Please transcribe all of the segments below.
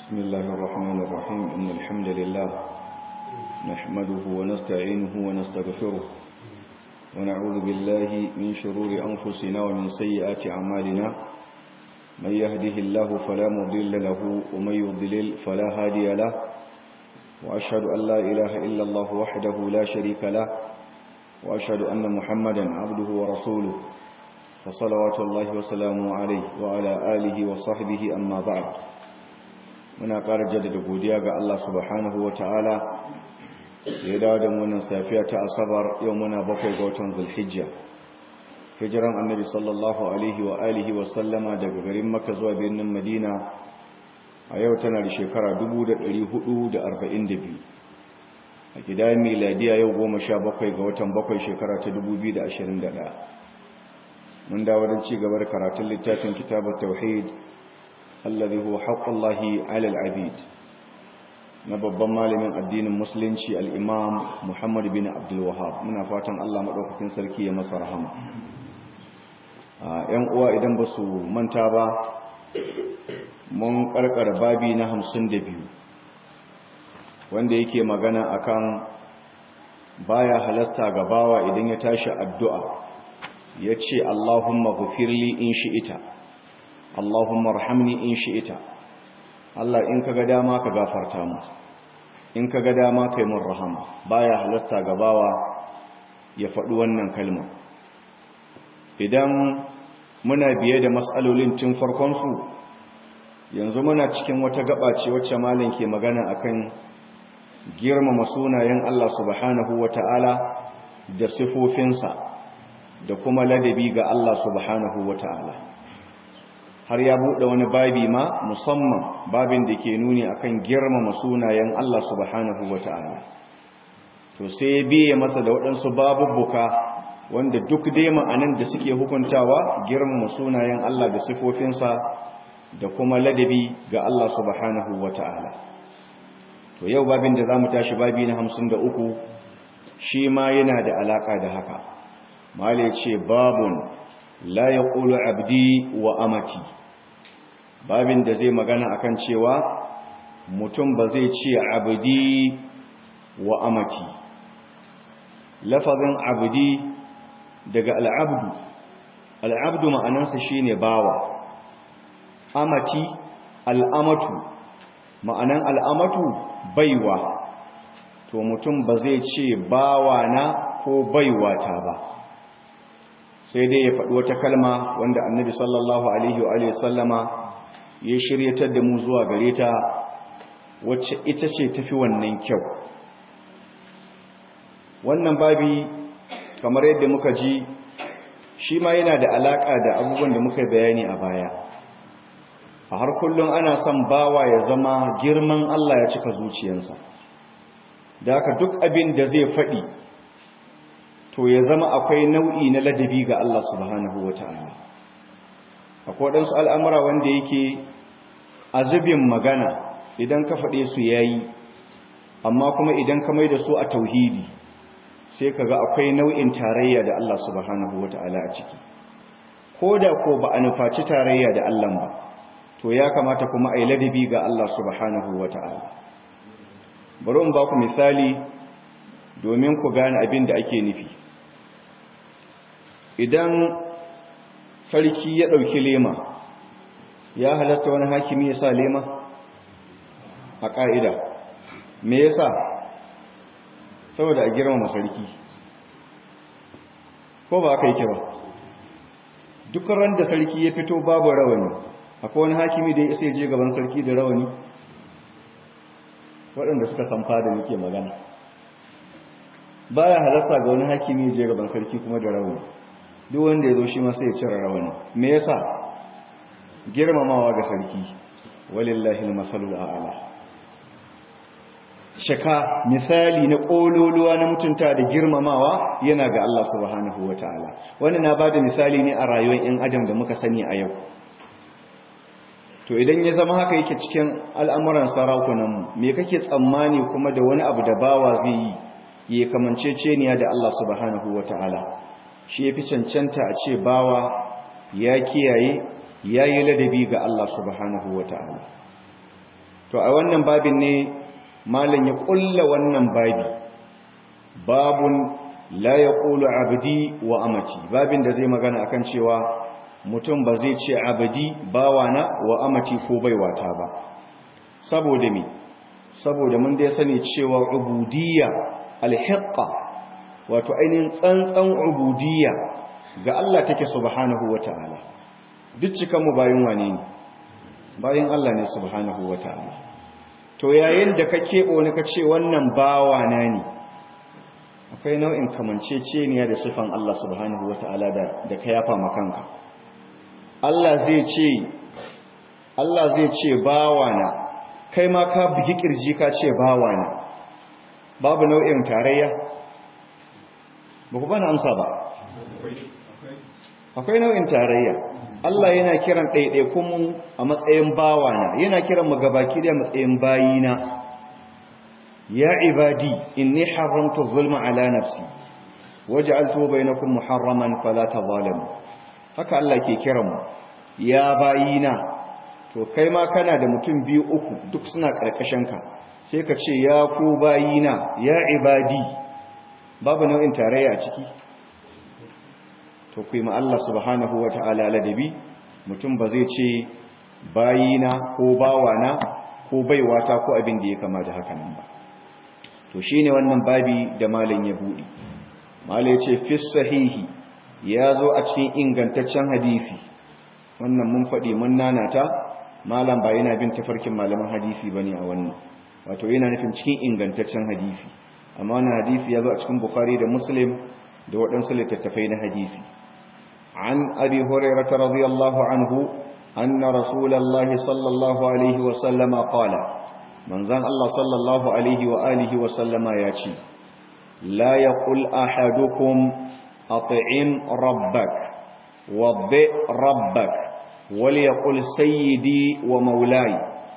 بسم الله الرحمن الرحيم إن الحمد لله نحمده ونستعينه ونستغفره ونعوذ بالله من شرور أنفسنا ومن سيئات أعمالنا من يهده الله فلا مضل له ومن يضلل فلا هادي له وأشهد أن لا إله إلا الله وحده لا شريك له وأشهد أن محمدا عبده ورسوله فصلوات الله وسلامه عليه وعلى آله وصحبه أما بعد muna ƙara jaddada godiya ga Allah subhanahu wa ta'ala ya dawo da munan safiya ta asabar yau muna bakwai ga watan zulhijja hijiran annabi sallallahu alaihi wa alihi wa sallama daga garin maka zuwa birnin madina a yau tana da shekara 1442 a gidayen miladiya yau goma sha bakwai ga watan bakwai shekara ta 2021 mun dawo don ci gaba da karatun littafin kitabar tauhid الذي هو حق الله على العبيد babban malamin addinin musulunci al'imam muhammad bin abdulwahab muna fatan allah maɗaukakin sarki ya masa rahama ‘yan uwa idan ba su manta ba mun ƙarƙar babi na hamsin da biyu wanda yake magana akan baya halasta ga bawa idan ya tashi addu'a ya ce allahumma gufirli in shi ita Allahumma rahamni in shi'ita Allah in kaga dama ka gafarta mu in kaga dama kai mun rahama baya halasta gabawa ya faɗi wannan kalma idan muna biye da matsalolin tun farkon su yanzu muna cikin wata gaba ce wacce malam ke magana akan girmama sunayen Allah subhanahu wata'ala da sifofinsa da kuma ladabi ga Allah subhanahu wata'ala har ya buɗe wani babi ma musamman babin da ke nuni akan girmama sunayen Allah subhanahu wata'ala to sai ya biye masa da waɗansu babubbuka wanda duk dai ma'anan da suke hukuntawa girmama sunayen Allah da sifofinsa da kuma ladabi ga Allah subhanahu wata'ala to yau babin da zamu tashi babi na 53 shi ma yana da alaka da haka mali ce babun la yaqulu abdi wa amati babin da zai magana akan cewa mutum ba zai ce abdi wa amati lafazin abdi daga al'abdu al'abdu ma'anarsa shine bawa amati al'amatu ma'anan al'amatu baiwa to mutum ba zai ce bawa na ko baiwa ta ba sai dai ya faɗi wata kalma wanda annabi sallallahu alaihi wa sallama ya shiryatar da mu zuwa gare ta wacce ita ce tafi wannan kyau wannan babi kamar yadda muka ji shi ma yana da alaka da abubuwan da muka bayani a baya a har kullum ana son bawa ya zama girman Allah ya cika zuciyarsa da haka duk abin da zai faɗi to ya zama akwai nau'i na ladabi ga Allah subhanahu wa ta'ala akwai waɗansu al'amura wanda yake a zubin magana idan ka faɗe su ya yi amma kuma idan ka mai da su a tauhidi sai ka ga akwai nau'in tarayya da Allah subhanahu wa ta'ala a ciki ko da ko ba a nufaci tarayya da Allah ba to ya kamata kuma a yi ladabi ga Allah subhanahu wa ta'ala bari in ba ku misali domin ku gane abin da ake nufi idan sarki ya ɗauki lema ya halasta wani hakimi ya sa lema a ƙa'ida me ya sa saboda a girmama sarki ko ba aka yi kira duk ran da sarki ya fito babu rawani akwai wani hakimi da ya isa je gaban sarki da rawani waɗanda suka san fada nake magana baya halasta ga wani hakimi je gaban sarki kuma da rawani duk wanda ya zo shi ma sai ya cire rawani me yasa girmamawa ga sarki walillahi almasalul a'la shaka misali na kololuwa na mutunta da girmamawa yana ga Allah subhanahu wataala wannan na bada misali ne a rayuwar yan adam da muka sani a yau to idan ya zama haka yake cikin al'amuran sarakunan mu me kake tsammani kuma da wani abu da bawa zai yi ya kamanceceniya da Allah subhanahu wataala shi ya fi cancanta a ce bawa ya kiyaye ya yi ladabi ga Allah subhanahu wa ta'ala to a wannan babin ne malam ya kulla wannan babi babun la yaqulu abdi wa amati babin da zai magana akan cewa mutum ba zai ce abdi bawana wa amati ko baiwata ba saboda me saboda mun dai sani cewa ubudiyya alhiqqa wato ainihin tsantsan ubudiyya ga Allah take subhanahu wataala duk cikan mu bayin wane ne bayin Allah ne subhanahu wataala to yayin da ka kebo ne ka ce wannan bawana ne akwai nau'in kamanceceniya da sifan Allah subhanahu wataala da da ka yafa makanka Allah zai ce Allah zai ce bawana kai ma ka bugi kirji ka ce bawana babu nau'in tarayya ba ku bani amsa ba akwai nau'in tarayya Allah yana kiran ɗaiɗaikun a matsayin bawana yana kiran mu gabaki da matsayin bayina ya ibadi inni haramtu zulma ala nafsi waj'altu bainakum muharraman fala tadhalamu haka Allah ke kiran mu ya bayina to kai ma kana da mutum biyu uku duk suna karkashin ka sai ka ce ya ku bayina ya ibadi babu nau'in tarayya a ciki to ku yi ma Allah subhanahu wa ta'ala ladabi mutum ba zai ce bayina ko bawana ko baiwata ko abin da ya kama da haka nan ba to shine wannan babi da malam ya buɗe malam ya ce fi sahihi ya zo a cikin ingantaccen hadisi wannan mun faɗi mun nanata malam ba yana bin tafarkin malaman hadisi bane a wannan wato yana nufin cikin ingantaccen hadisi amma wannan hadisi ya zo a cikin bukhari da muslim da waɗansu littattafai na hadisi عن أبي هريرة رضي الله عنه أن رسول الله صلى الله عليه وسلم قال من زان الله صلى الله عليه وآله وسلم ياتي لا يقول أحدكم أطعم ربك وضئ ربك وليقل سيدي ومولاي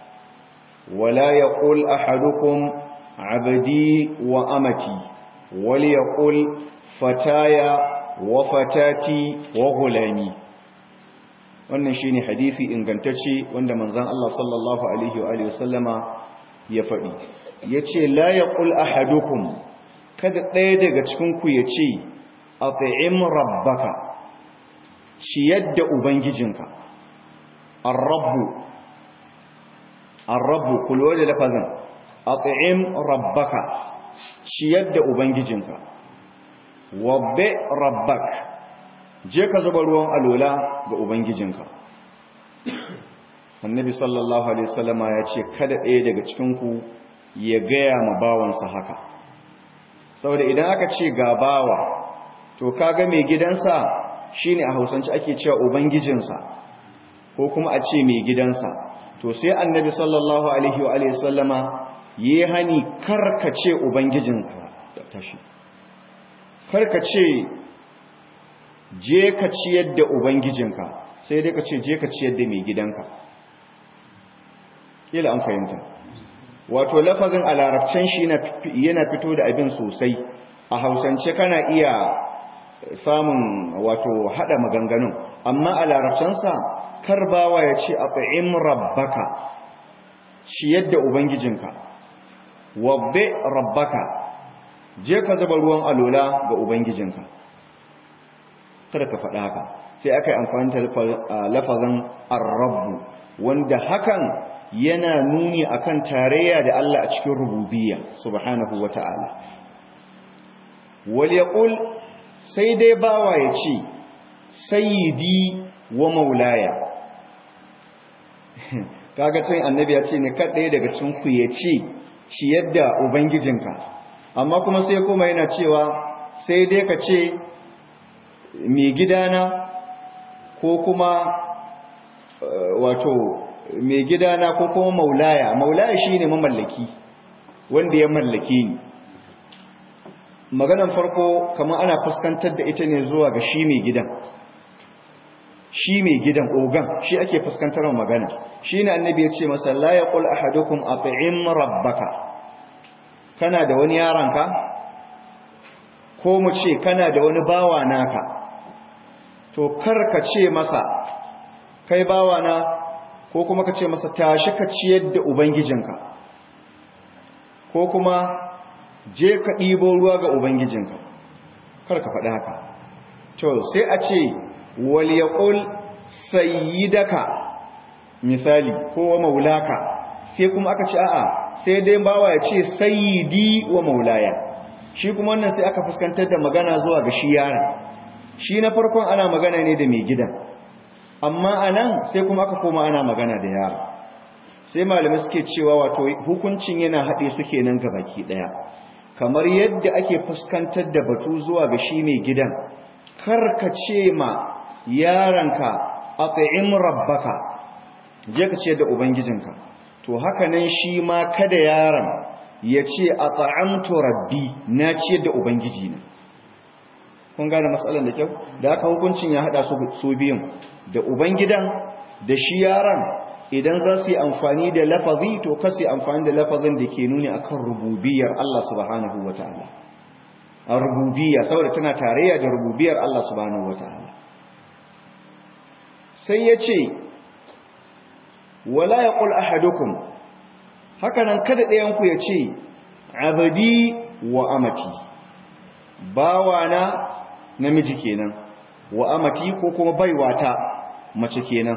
ولا يقول أحدكم عبدي وأمتي وليقل فتايا wafatati wa gulami wannan shine hadisi ingantacce wanda manzon Allah sallallahu alaihi wa alihi wasallama ya faɗi yace la yaqul ahadukum kada ɗaya daga cikin ku yace at'im rabbaka ciyar da ubangijinka ar-rabbu ar-rabbu kullu da lafazin at'im rabbaka ciyar da ubangijinka wabbe rabbak je ka zuba ruwan alola ga ubangijinka annabi sallallahu alaihi wasallama ya ce kada ɗaya daga cikinku ya gaya ma bawansa haka saboda idan aka ce ga bawa to kaga mai gidansa shine a hausance ake cewa ubangijinsa ko kuma a ce mai gidansa to sai annabi sallallahu alaihi wa alihi wasallama yi hani karkace ubangijinka tashi karka ce je ka ciyar da ubangijinka sai dai ka ce je ka ciyar da mai gidanka kila an fahimta wato lafazin a larabcin shi yana fito da abin sosai a hausance kana iya samun wato hada maganganun amma a larabcinsa karbawa ya ce a fa'im rabbaka ciyar da ubangijinka wabbe rabbaka je ka zuba ruwan alola ga ubangijinka kada ka faɗa haka sai aka yi amfani da lafazin arrabu wanda hakan yana nuni akan tarayya da Allah a cikin rububiyya subhanahu wata'ala wal yaqul sai dai bawa ya ce sayyidi wa maulaya kaga cin annabi ya ce ne kadai daga cikin ku ya ce ciyar da ubangijinka amma kuma sai kuma yana cewa sai dai ka ce mai gidana ko kuma wato mai gidana ko kuma maulaya maulaya shine mamallaki wanda ya mallake ni maganan farko kamar ana fuskantar da ita ne zuwa ga shi mai gidan shi mai gidan ogan shi ake fuskantar magana shi ne annabi ya ce masa la yaqul ahadukum at'im rabbaka kana da wani yaranka ko mu ce kana da wani bawa naka to karka ce masa kai bawa na ko kuma ka ce masa tashi ka ciyar da ubangijinka ko kuma je ka ɗibo ruwa ga ubangijinka kar ka faɗi haka to sai a ce wal yaqul sayyidaka misali ko maulaka sai kuma aka ce a'a sai dai bawa ya ce sayyidi wa maulaya shi kuma wannan sai aka fuskantar da magana zuwa ga shi yaron shi na farkon ana magana ne da mai gidan amma anan sai kuma aka koma ana magana da yaro sai malamai suke cewa wato hukuncin yana haɗe su kenan baki ɗaya kamar yadda ake fuskantar da batu zuwa ga shi mai gidan karka ce ma yaranka at'im rabbaka je ka ce da ubangijinka to haka nan shi ma kada yaron ya ce at'amtu rabbi na ce da ubangiji na kun gane matsalar da kyau da haka hukuncin ya hada su biyun da ubangidan da shi yaron idan za su yi amfani da lafazi to ka su yi amfani da lafazin da ke nuni akan rububiyar Allah subhanahu wa ta'ala a rububiyya saboda tana tarayya da rububiyar Allah subhanahu wa ta'ala sai ya ce wala ya ƙul ahadukum hakanan kada ɗayanku ya ce abadi wa amati bawana namiji kenan wa amati ko kuma baiwata mace kenan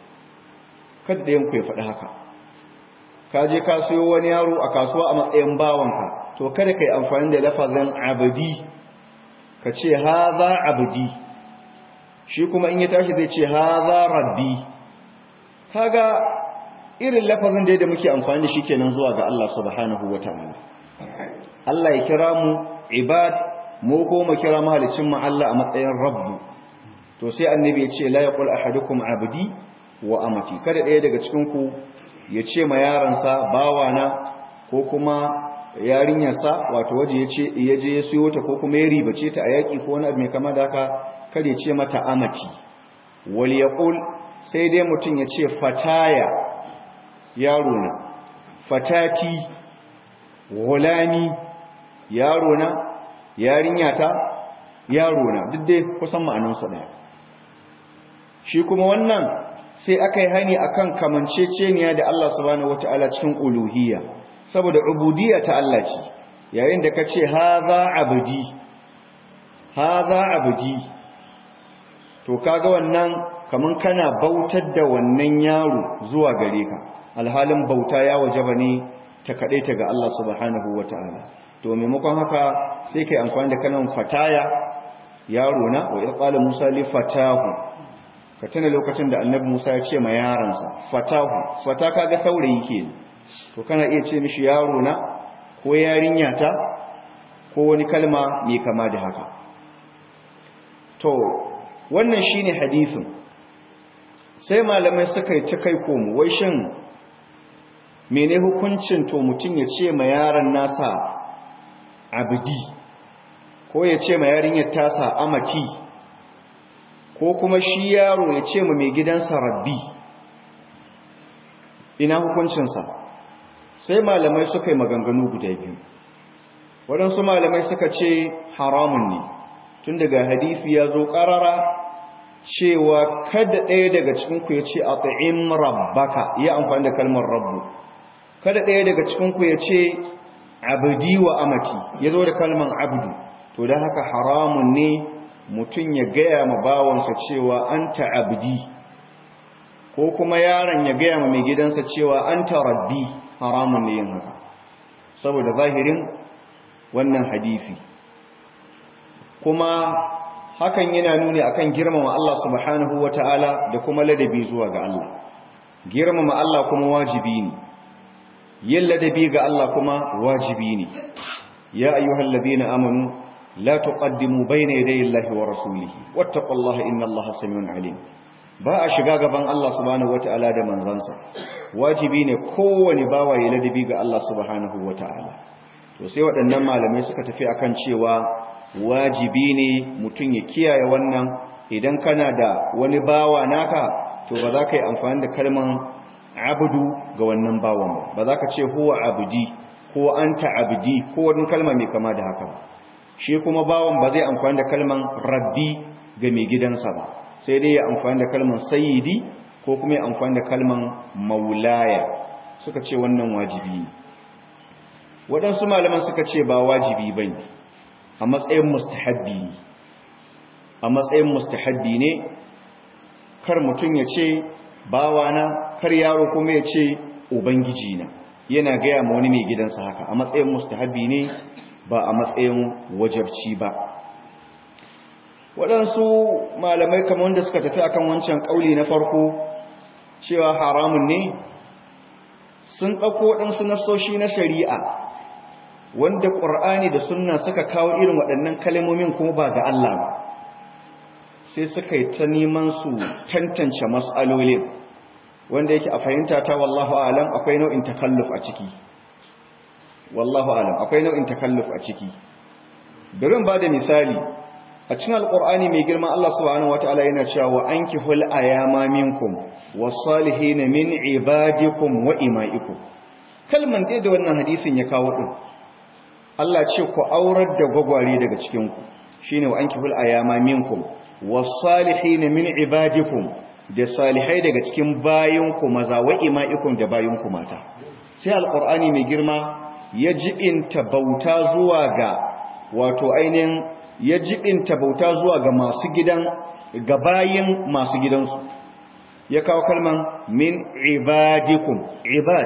kada ɗayanku ya faɗi haka ka je ka sayo wani yaro a kasuwa a matsayin bawanka to kada ka yi amfani da lafazin abadi ka ce haza abadi shi kuma in ya tashi zai ce haza rabbi kaga irin lafazin da muke amfani da shi kenan zuwa ga Allah subhanahu wataala Allah ya kira mu ibad mu ko mu kira mahalicin mu Allah a matsayin rabbu to sai annabi ya ce la yaqul ahadukum abdi wa amati kada ɗaya daga cikin ku ya ce ma yaransa bawana ko kuma yarinyarsa wato waje ya ce ya je ya siyo ta ko kuma ya ribace ta a yaki ko wani abu mai kama da haka kada ya ce mata amati wal yaqul sai dai mutum ya ce fataya yaro na fatati gulani yaro na yarinya ta yaro na duk dai kusan ma'anansu ɗaya shi kuma wannan sai aka yi hani akan kamanceceniya da Allah subhanahu wata'ala cikin uluhiyya saboda ubudiyya ta Allah ce yayin da ka ce haza abdi haza abdi to kaga wannan kaman kana bautar da wannan yaro zuwa gare ka alhalin bauta ya wajaba ne ta kaɗai ta ga Allah subhanahu wa ta'ala to maimakon haka sai kai amfani da kanan fataya yaro na wa irqala musa li fatahu ka tuna lokacin da annabi musa ya ce ma yaransa fatahu fata kaga saurayi ke to kana iya ce mishi yaro na ko yarinya ta ko wani kalma mai kama da haka to wannan shine hadisin sai malamai suka yi ta kai komo wai shin mene hukuncin to mutum ya ce ma yaron nasa abdi ko ya ce ma yarinyar tasa amati ko kuma shi yaro ya ce ma mai gidansa rabbi ina hukuncinsa sai malamai suka yi maganganu guda biyu waɗansu malamai suka ce haramun ne tun daga hadisi ya zo ƙarara cewa kada ɗaya daga cikinku ya ce a ta'im rabbaka ya amfani da kalmar rabbu kada ɗaya daga cikinku ya ce abdi wa amati ya zo da kalmar abdu to da haka haramun ne mutum ya gaya ma bawansa cewa an abdi ko kuma yaron ya gaya ma mai gidansa cewa an rabbi haramun ne yin haka saboda zahirin wannan hadisi kuma hakan yana nuni akan girmama Allah subhanahu ta'ala da kuma ladabi zuwa ga Allah girmama Allah kuma wajibi ne yin ladabi ga Allah kuma wajibi ne ya ayyuhal ladina amanu la tuqaddimu bayna yaday Allahi wa rasulihi wattaqullaha innallaha samiun alim ba a shiga gaban Allah subhanahu ta'ala da manzansa wajibi ne kowane bawa ya ladabi ga Allah subhanahu ta'ala. to sai waɗannan malamai suka tafi akan cewa wajibi ne mutum ya kiyaye wannan idan kana da wani bawa naka to ba za ka yi amfani da kalman abudu ga wannan bawan ba ba za ka ce huwa abudi ko anta abdi ko wani kalma mai kama da haka shi kuma bawan ba zai amfani da kalman rabbi ga mai gidansa ba sai dai ya amfani da kalman sayyidi ko kuma ya amfani da kalman maulaya suka ce wannan wajibi ne waɗansu malaman suka ce ba wajibi ba ne a matsayin mustahabbi ne a matsayin mustahabbi ne kar mutum ya ce bawana kar yaro kuma ya ce ubangiji na yana gaya ma wani mai gidansa haka a matsayin mustahabbi ne ba a matsayin wajabci ba waɗansu malamai kamar wanda suka tafi akan wancan ƙauli na farko cewa haramun ne sun ɗauko waɗansu nasoshi na shari'a wanda ƙur'ani da sunna suka kawo irin waɗannan kalmomin kuma ba ga Allah ba sai suka yi ta neman su tantance mas'alolin wanda yake a fahimta ta wallahu alam akwai nau'in takalluf a ciki wallahu alam akwai nau'in takalluf a ciki birin ba da misali a cikin alqur'ani mai girma Allah subhanahu wataala yana cewa wa ankihul ayama minkum was-salihin min ibadikum wa imaikum kalman dai da wannan hadisin ya kawo din Allah ce ku aurar da gwagware daga cikin ku shine wa ankihul ayama minkum was-salihin min ibadikum da salihai daga cikin bayinku maza wa ima'ikum da bayinku mata sai alqur'ani mai girma ya jibinta bauta zuwa ga wato ainihin ya jibinta bauta zuwa ga masu gidan ga bayin masu gidansu ya kawo kalman min ibadikum ibad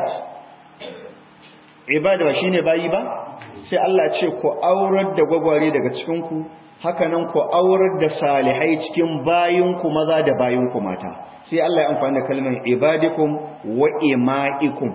ibad ba shine bayi ba sai Allah ce ku aurar da gwagware daga cikin ku hakanan ku aurar da salihai cikin bayinku maza da bayinku mata sai Allah ya amfani da kalmar ibadikum wa ima'ikum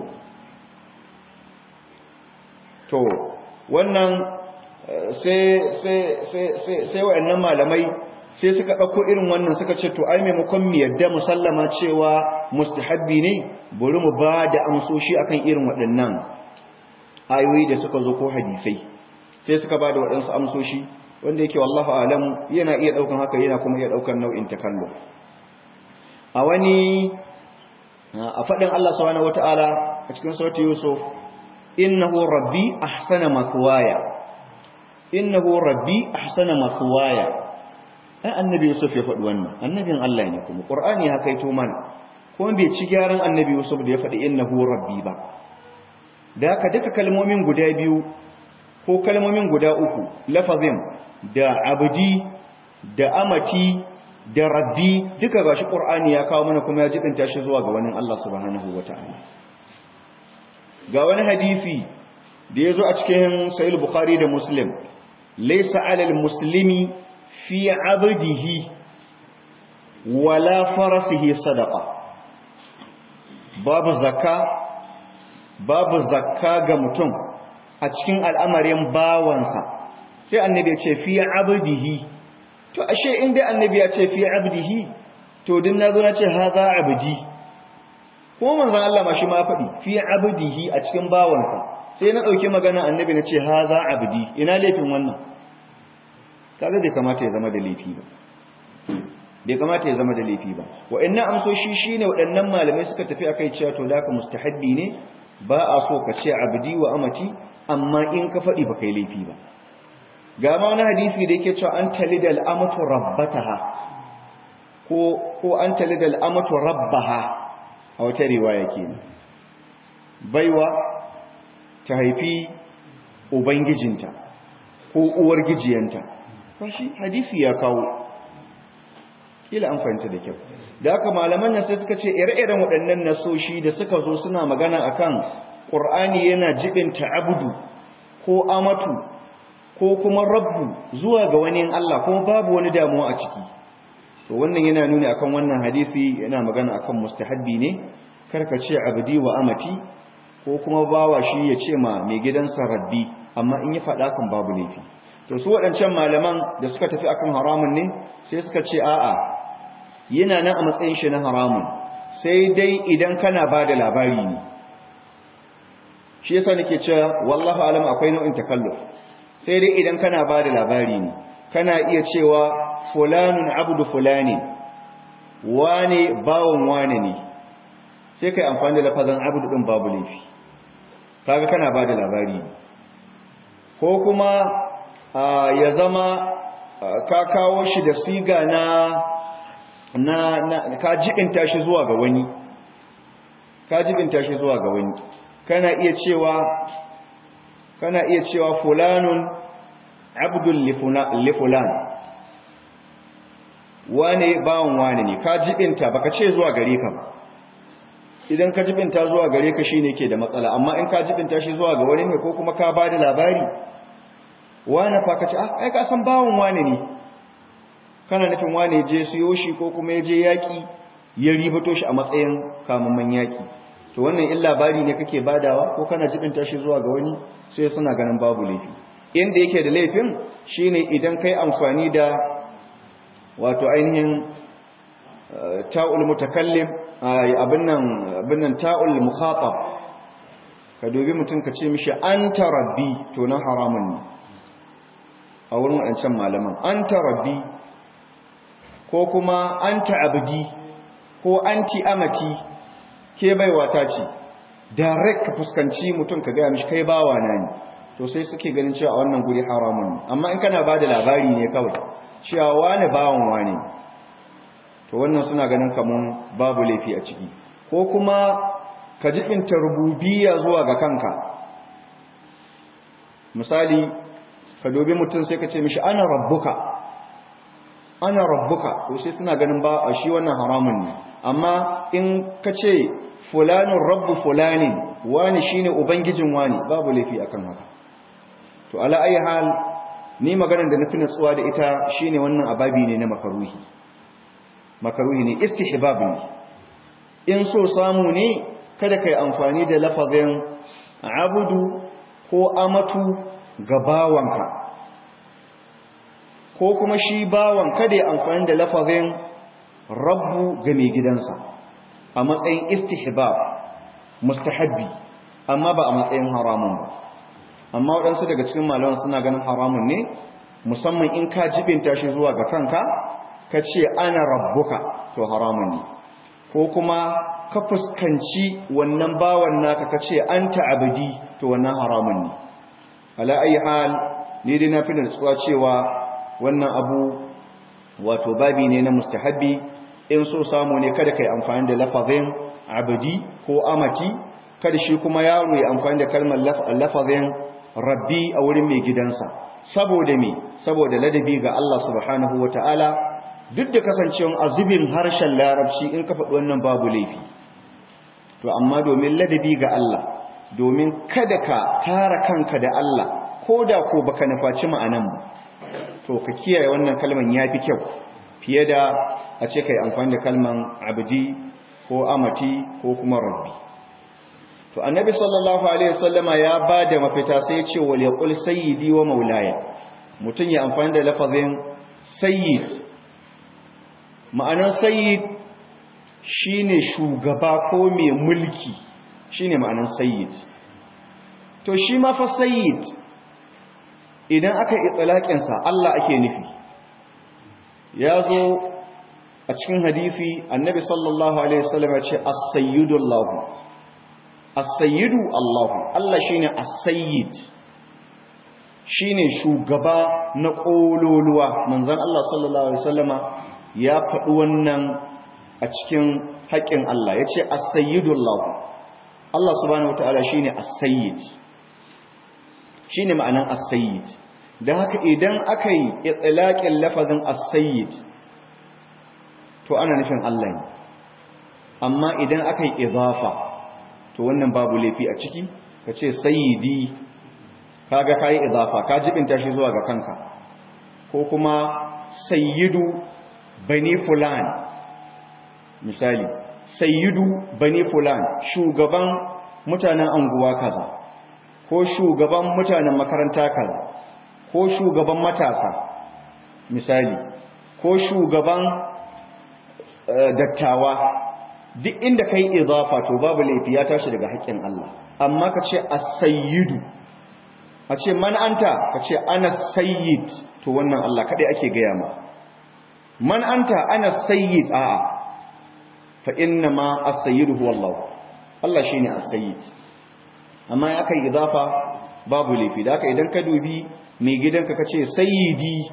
to wannan sai sai sai sai sai wayannan malamai sai suka dauko irin wannan suka ce to ai maimakon mu yadda musallama cewa mustahabbi ne bari mu ba da amsoshi akan irin waɗannan ayoyi da suka zo ko hadisai sai suka ba da waɗansu amsoshi wanda yake wallahu alam yana iya daukan haka yana kuma iya daukan nau'in takallum a wani a fadin Allah subhanahu wataala a cikin surati yusuf innahu rabbi ahsana mathwaya innahu rabbi ahsana mathwaya ai annabi yusuf ya faɗi wannan annabin Allah ne kuma qur'ani haka yato mana kuma bai ci gyaran annabi yusuf da ya faɗi innahu rabbi ba da haka duka kalmomin guda biyu ko kalmomin guda uku lafazin da abdi da amati da rabbi duka gashi qur'ani ya kawo mana kuma ya jibinta shi zuwa ga wani Allah subhanahu wataala ga wani hadisi da yazo a cikin sahih bukhari da muslim laysa 'alal muslimi fi 'abdihi wala farasihi sadaqa babu zakka babu zakka ga mutum a cikin al'amarin bawansa sai annabi ya ce fi abdihi to ashe in dai annabi ya ce fi abdihi to din nazo na ce haza abdi ko manzon Allah ma shi ma faɗi fi abdihi a cikin bawansa sai na dauki magana annabi na ce haza abdi ina laifin wannan kaga bai kamata ya zama da laifi ba bai kamata ya zama da laifi ba wa'annan amsoshi shine waɗannan malamai suka tafi akai cewa to da ka mustahabbi ne ba a so ka ce abdi wa amati amma in ka faɗi ba kai laifi ba ga ma wani hadisi da yake cewa an talida al'amatu rabbataha ko ko an talida al'amatu rabbaha a wata riwaya kenan baiwa ta haifi ubangijinta ko uwar gijiyanta shi hadisi ya kawo kila an fahimta da kyau da haka malaman nan sai suka ce ire-iren waɗannan nasoshi da suka zo suna magana akan Qur'ani yana jibinta abudu ko amatu ko kuma rabbu zuwa ga wani Allah kuma babu wani damuwa a ciki to wannan yana nuni akan wannan hadisi yana magana akan mustahabbi ne karka ce abdi wa amati ko kuma bawa shi ya ce ma mai gidansa rabbi amma in ya faɗa kan babu laifi to su waɗancan malaman da suka tafi akan haramun ne sai suka ce a'a yana nan a matsayin shi na haramun sai dai idan kana ba da labari ne shi yasa nake cewa wallahu alam akwai nau'in takalluf sai dai idan kana ba da labari ne kana iya cewa fulanun abdu fulani wane bawon wane ne sai kai amfani da lafazan abdu din babu laifi kaga kana ba da labari ne ko kuma ya zama ka kawo shi da siga na na, na ka jibinta shi zuwa ga wani ka jibinta shi zuwa ga wani kana iya cewa kana iya cewa fulanun abdul li fulan wane bawon wane ne ka jibinta baka ce zuwa gare ka ba idan ka jibinta zuwa gare ka shine ke da matsala amma in ka jibinta shi zuwa ga wani ne ko kuma ka bada labari wane fa ka ce ah ai ka san bawon wane ne kana nufin wane je siyo shi ko kuma ya je yaki ya ribato shi a matsayin kamamman yaki to wannan in labari ne kake badawa ko kana jibinta shi zuwa ga wani sai suna ganin babu laifi inda yake da laifin shine idan kai amfani da wato ainihin ta'ul mutakallim abin nan abin nan ta'ul mukhatab ka dubi mutum ka ce mishi anta rabbi to nan haramun ne a wurin wadancan malaman anta rabbi ko kuma anta abdi ko anti amati ke baiwa ta ce direct ka fuskanci mutum ka gaya mishi kai bawa na ne to sai suke ganin cewa a wannan guri haramun ne amma in kana ba da labari ne kawai cewa wane bawan wane to wannan suna ganin kamun babu laifi a ciki ko kuma ka jibinta rububiyya zuwa ga kanka misali ka dobi mutum sai ka ce mishi ana rabbuka ana rabbuka to sai suna ganin ba a shi wannan haramun ne amma in ka ce fulanin rabbu fulanin wani shine ubangijin wani babu laifi akan haka to ala ayi hal ni maganar da nufi natsuwa da ita shine wannan ababi ne na makaruhi makaruhi ne istihbab ne in so samu ne kada kai amfani da lafazin abudu ko amatu ga bawanka ko kuma shi bawan kada ya amfani da lafazin rabbu ga mai gidansa a matsayin istihbab mustahabbi amma ba a matsayin haramun ba amma waɗansu daga cikin malaman suna ganin haramun ne musamman in ka jibinta shi zuwa ga kanka ka ce ana rabbuka to haramun ne ko kuma ka fuskanci wannan bawan naka ka ce anta abdi to wannan haramun ne ala ayi hal ni dai na fi da tsuwa cewa wannan abu wato babi ne na mustahabbi in so samu ne kada kai amfani da lafazin abdi ko amati kada shi kuma yaro ya amfani da kalmar lafazin rabbi a wurin mai gidansa saboda me saboda ladabi ga Allah subhanahu wataala duk da kasancewan azubin harshen larabci in ka faɗi wannan babu laifi to amma domin ladabi ga Allah domin kada ka tara kanka da Allah ko da ko baka nufaci ma'anan ba to ka kiyaye wannan kalman yafi kyau fiye da a ce kai amfani da kalman abdi ko amati ko kuma rabbi to annabi sallallahu alaihi wasallama ya bada mafita sai ya ce wal yaqul sayyidi wa maulaya mutun ya amfani da lafazin sayyid ma'anar sayyid shine shugaba ko mai mulki shine ma'anar sayyid to shi ma fa sayyid idan aka itlaqin sa Allah ake nufi ya zo a cikin hadisi annabi sallallahu alaihi wasallam ya ce as-sayyidu Allah as-sayyidu Allah Allah shine as-sayyid shine shugaba na kololuwa manzon Allah sallallahu alaihi wasallama ya faɗi wannan a cikin haƙƙin Allah yace as-sayyidu Allah Allah subhanahu wataala shine as-sayyid shine ma'anan as-sayyid dan haka idan aka yi itlaqin lafazin as-sayyid to ana nufin Allah ne amma idan aka yi idafa to wannan babu laifi a ciki ka ce sayyidi kaga kai idafa ka jibinta shi zuwa ga kanka ko kuma sayyidu bani fulan misali sayyidu bani fulan shugaban mutanen anguwa kaza ko shugaban mutanen makaranta kaza ko shugaban matasa misali ko shugaban dattawa duk inda kai idafa to babu laifi ya tashi daga haƙƙin Allah amma ka ce as-sayyidu a ce man anta ka ce ana sayyid to wannan Allah kadai ake gaya ma man anta ana sayyid a'a fa inna ma as-sayyidu huwa Allah Allah shine as-sayyid amma ya kai idafa babu laifi da haka idan ka dubi mai gidanka kace sayyidi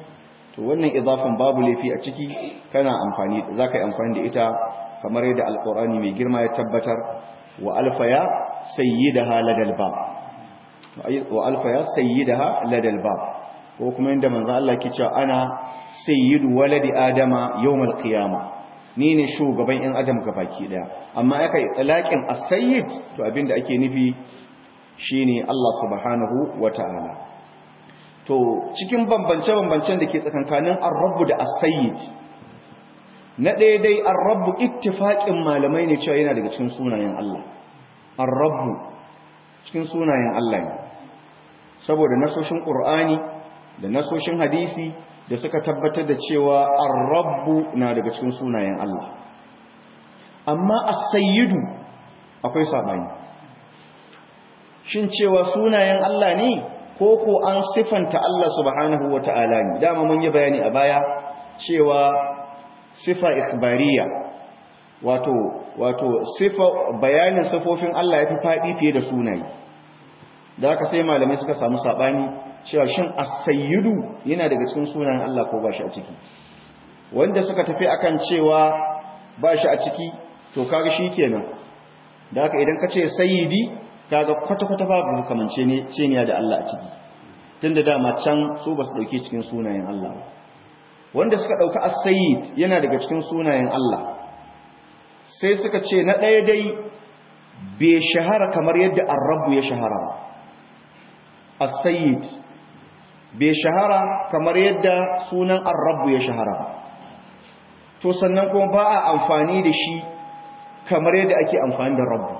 to wannan idafan babu laifi a ciki kana amfani zaka yi amfani da ita kamar yadda alqur'ani mai girma ya tabbatar wa alfaya sayyidaha ladal bab wa alfaya sayyidaha ladal bab ko kuma inda manzo Allah ke cewa ana sayyidu waladi adama yawmal qiyama ni ne shugaban yan adam gabaki daya amma aka itlaqin as-sayyid to abinda ake nufi shine Allah subhanahu wataala to cikin bambance-bambancen da ke tsakankanin ar-rabb da as-sayyid na ɗaya dai ar-rabb ittifaqin malamai ne cewa yana daga cikin sunayen Allah ar-rabb cikin sunayen Allah ne saboda nasoshin Qur'ani da nasoshin hadisi da suka tabbatar da cewa ar-rabbu na daga cikin sunayen Allah amma as-sayyidu akwai sabani shin cewa sunayen Allah ne ko ko an sifanta Allah subhanahu wata'ala ne dama mun yi bayani a baya cewa sifa ikhbariya wato wato sifa bayanin sifofin Allah yafi fadi fiye da sunaye da haka sai malamai suka samu sabani cewa shin as-sayyidu yana daga cikin sunayen Allah ko ba shi a ciki wanda suka tafi akan cewa ba shi a ciki to kaga shikenan da haka idan ka ce sayyidi kaga kwata-kwata babu kamance ne ceniya da Allah a ciki tunda dama can su ba su dauke cikin sunayen Allah wanda suka dauka as-sayyid yana daga cikin sunayen Allah sai suka ce na ɗaya dai bai shahara kamar yadda ar-rabb ya shahara ba as-sayyid bai shahara kamar yadda sunan ar-rabb ya shahara ba to sannan kuma ba a amfani da shi kamar yadda ake amfani da rabbu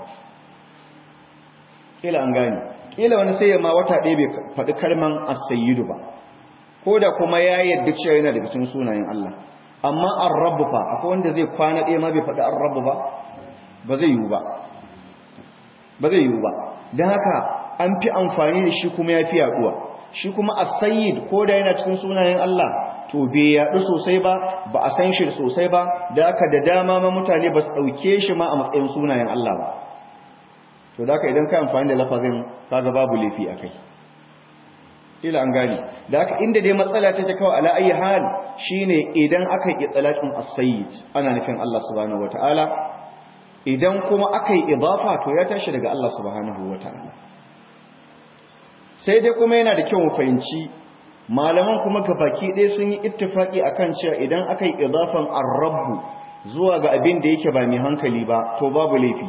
kila an gane kila wani sai ma wata ɗaya bai faɗi kalman as-sayyidu ba ko da kuma ya yadda cewa yana daga cikin sunayen Allah amma ar-rabb fa akwai wanda zai kwana ɗaya ma bai faɗi ar-rabb ba ba zai yiwu ba ba zai yiwu ba dan haka an fi amfani da shi kuma ya fi yaduwa shi kuma as-sayyid ko da yana cikin sunayen Allah to bai yadu sosai ba ba a san shi sosai ba da haka da dama ma mutane ba su dauke shi ma a matsayin sunayen Allah ba to da haka idan ka amfani da lafazin kaga babu laifi akai ila an gane da haka inda dai matsala ta ta kawai ala ayi hal shine idan aka yi itlaqin as-sayyid ana nufin Allah subhanahu wataala idan kuma aka yi idafa to ya tashi daga Allah subhanahu wataala sai dai kuma yana da kyau mu fahimci malaman kuma gabaki ɗaya sun yi ittifaki akan cewa idan aka yi idafan ar-rabb zuwa ga abin da yake ba mai hankali ba to babu laifi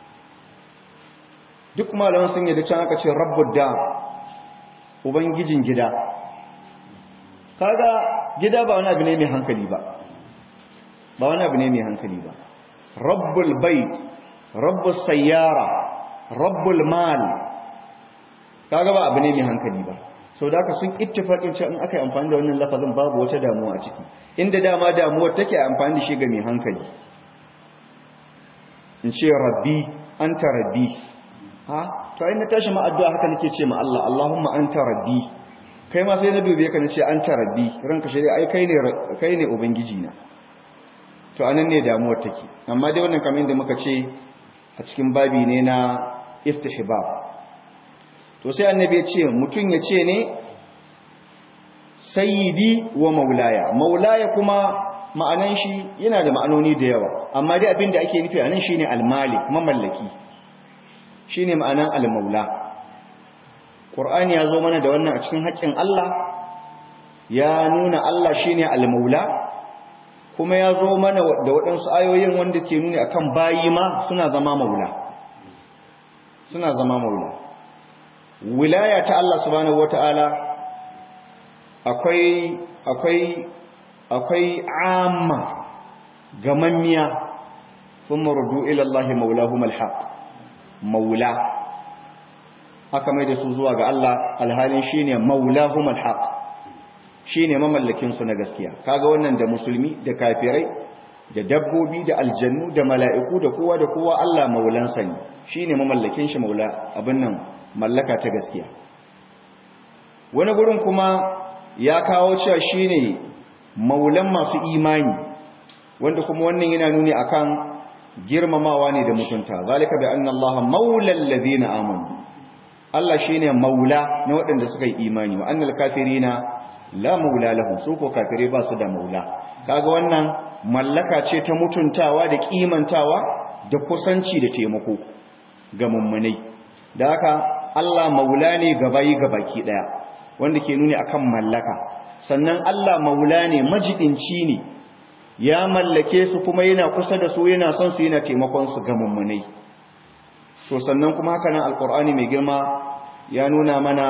duk malaman sun yi da can aka ce rabbud da ubangijin gida kaga gida ba wani abu ne mai hankali ba ba wani abu ne mai hankali ba rabbul bait rabbus sayyara rabbul mal kaga ba abu ne mai hankali ba sau da aka sun ittifaƙin cewa in aka yi amfani da wannan lafazin babu wata damuwa a ciki inda dama damuwar take amfani da shi ga mai hankali in ce rabbi anta rabbi ha to ai na tashi ma addu'a haka nake ce ma Allah Allahumma anta rabbi kai ma sai na dube ka nace anta rabbi ranka shi ai kai ne kai ne ubangiji na to anan ne damuwar take amma dai wannan kamar da muka ce a cikin babi ne na istihbab to sai annabi ya ce mutum ya ce ne sayyidi wa maulaya maulaya kuma ma'anan shi yana da ma'anoni da yawa amma dai abin da ake nufi anan shine almalik mamallaki shine ma'anan almaula qur'ani ya zo mana da wannan a cikin haƙƙin Allah ya nuna Allah shine almaula kuma ya zo mana da waɗansu ayoyin wanda ke nuni akan bayi ma suna zama maula suna zama maula wilaya ta Allah subhanahu wata'ala akwai akwai akwai amma gamammiya thumma rudu ila Allah maulahum alhaq maula aka mai da su zuwa ga Allah alhalin shine maulahum alhaq shine mamallakin su na gaskiya kaga wannan da musulmi da kafirai da dabbobi da aljannu da mala'iku da kowa da kowa Allah maulansa ne shine mamallakin shi maula abin nan mallaka ta gaskiya wani gurin kuma ya kawo cewa shine maulan masu imani wanda kuma wannan yana nuni akan girmamawa ne da mutunta zalika bi anna allaha maulal ladina amanu Allah shine maula na waɗanda suka yi imani wa annal kafirina la maula lahum su ko kafirai ba su da maula kaga wannan mallaka ce ta mutuntawa da kimantawa da kusanci da taimako ga mummunai da haka Allah maula ne ga bayi ga baki daya wanda ke nuni akan mallaka sannan Allah maula ne majidinci ne ya mallake su kuma yana kusa da su yana son su yana taimakon su ga mummunai to sannan kuma haka nan alqur'ani mai girma ya nuna mana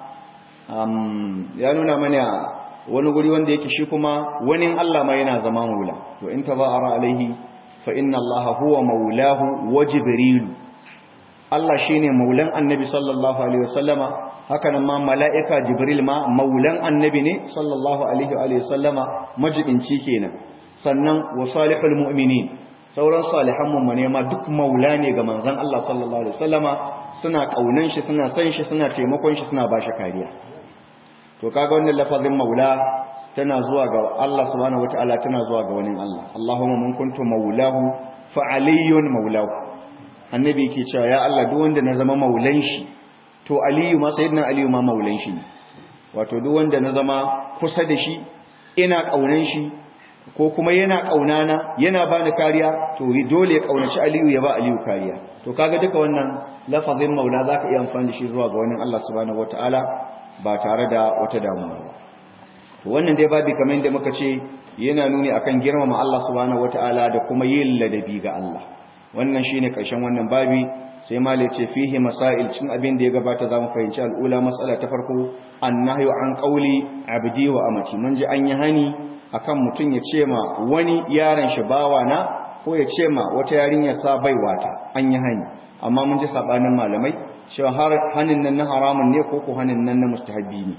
ya nuna mana wani guri wanda yake shi kuma wani Allah ma yana zama maula to in tabara alaihi fa inna Allah huwa maulahu wa jibril Allah shine maulan annabi sallallahu alaihi wasallama haka nan ma mala'ika jibril ma maulan annabi ne sallallahu alaihi wasallama majibinci kenan sannan wa salihul mu'minin sauran salihan mummune ma duk maula ne ga manzon Allah sallallahu alaihi wasallama suna kaunan shi suna san shi suna taimakon shi suna bashi kariya to kaga wannan lafazin maula tana zuwa ga Allah subhanahu wataala tana zuwa ga wani Allah Allahumma mun kuntu maulahu fa aliyun maulahu annabi yake cewa ya Allah duk wanda na zama maulan shi to aliyu ma sayyidina aliyu ma maulan shi wato duk wanda na zama kusa da shi ina kaunan shi ko kuma yana kaunana yana bani kariya to dole ya kaunaci aliyu ya ba aliyu kariya to kaga duka wannan lafazin maula zaka iya amfani da shi zuwa ga wani Allah subhanahu wataala ba tare da wata damuwa ba to wannan dai babu kamar yadda muka ce yana nuni akan girmama Allah subhanahu wataala da kuma yin ladabi ga Allah wannan shine karshen wannan babi sai malai ce fihi masail cin abin da ya gabata zamu fahimci al'ula mas'ala ta farko annahyu an qauli abdi wa amati mun ji an yi hani akan mutun ya ce ma wani yaron shi bawa na ko ya ce ma wata yarinya sa baiwata an yi hani amma mun ji sabanin malamai cewa har hanin nan na haramun ne ko ko hanin nan na mustahabbi ne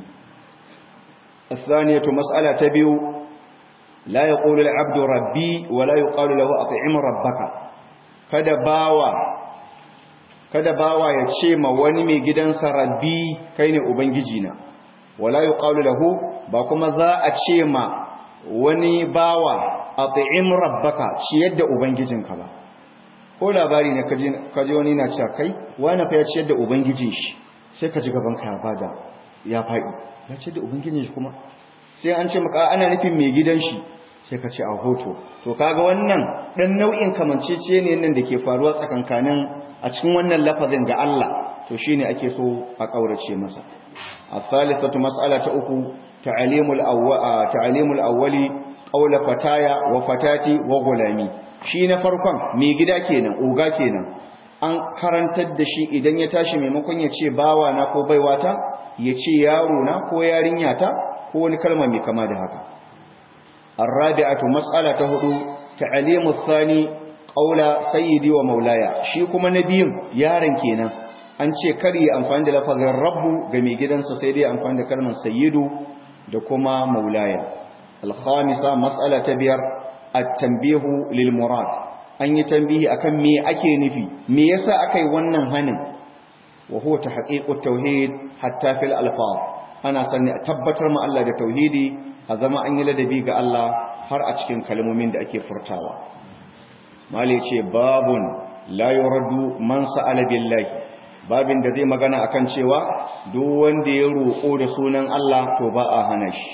الثانية مسألة تبيو لا يقول العبد ربي ولا يقال له أطعم ربك kada bawa kada bawa ya ce ma wani mai gidansa rabbi kai ne ubangijina wala yuqalu lahu ba kuma za a ce ma wani bawa at'im rabbaka ciyar da ubangijinka ba ko labari ne kaje kaje wani na cewa kai wani fa ya ciyar da ubangijin shi sai ka ji gaban ka ya bada ya faɗi ya ciyar da ubangijin shi kuma sai an ce maka ana nufin mai gidan shi sai ka ce a hoto to kaga wannan dan nau'in kamancece ne nan da ke faruwa tsakankanin a cikin wannan lafazin ga Allah to shine ake so a kaurace masa as-salisatu mas'ala ta uku ta'limul awwa ta'limul awwali qawla fataya wa fatati wa gulami shi na farkon mai gida kenan oga kenan an karantar da shi idan ya tashi maimakon ya ce bawa na ko baiwata ya ce yaro na ko yarinya ta ko wani kalma mai kama da haka الرابعة مسألة هدو تعليم الثاني قول سيدي ومولاي shi kuma nabiyin yaron kenan an ce kar yi amfani da lafazin rabbu ga mai gidansa sai dai amfani da kalmar sayyidu da kuma maulaya al-khamisa mas'ala ta biyar at-tanbihu lil murad an yi tambihi akan me ake nufi me yasa akai wannan hanin wa huwa tahqiqut tauhid hatta fil alfaz ana sanni a tabbatar ma Allah da tauhidi a zama an yi ladabi ga Allah har a cikin kalmomin da ake furtawa mali ce babun la yuraddu man sa'ala billahi babin da zai magana akan cewa duk wanda ya roƙo da sunan Allah to ba a hana shi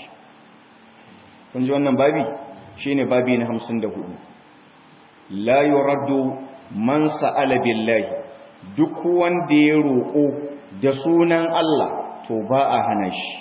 kun ji wannan babi shine babi na 54 la yuraddu man sa'ala billahi duk wanda ya roƙo da sunan Allah to ba a hana shi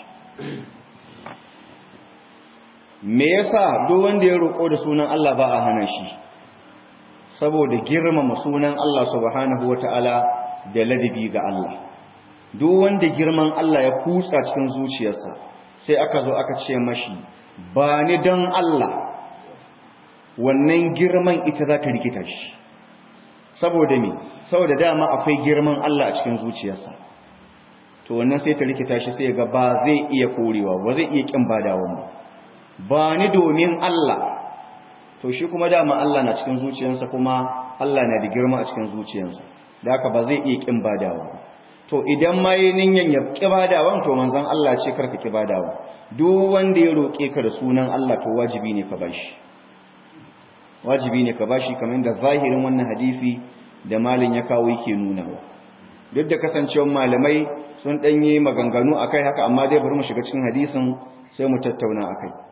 me yasa duk wanda ya roƙo da sunan Allah ba a hana shi saboda girmama sunan Allah subhanahu wataala da ladabi ga Allah duk wanda girman Allah ya kutsa cikin zuciyarsa sai aka zo aka ce mashi ba ni don Allah wannan girman ita za ta rikita shi saboda me saboda dama akwai girman Allah a cikin zuciyarsa to wannan sai ta rikita shi sai ga ba zai iya korewa ba zai iya kin badawan ba ba ni domin Allah to shi kuma dama Allah na cikin zuciyarsa kuma Allah na da girma a cikin zuciyarsa da haka ba zai iya kin badawa to idan ma yi ninyan ya ki badawan to manzon Allah ce karka ki badawa duk wanda ya roke ka da sunan Allah to wajibi ne ka bashi wajibi ne ka bashi kamar da zahirin wannan hadisi da malin ya kawo yake nuna duk da kasancewar malamai sun ɗanye maganganu a kai haka amma dai bari mu shiga cikin hadisin sai mu tattauna a kai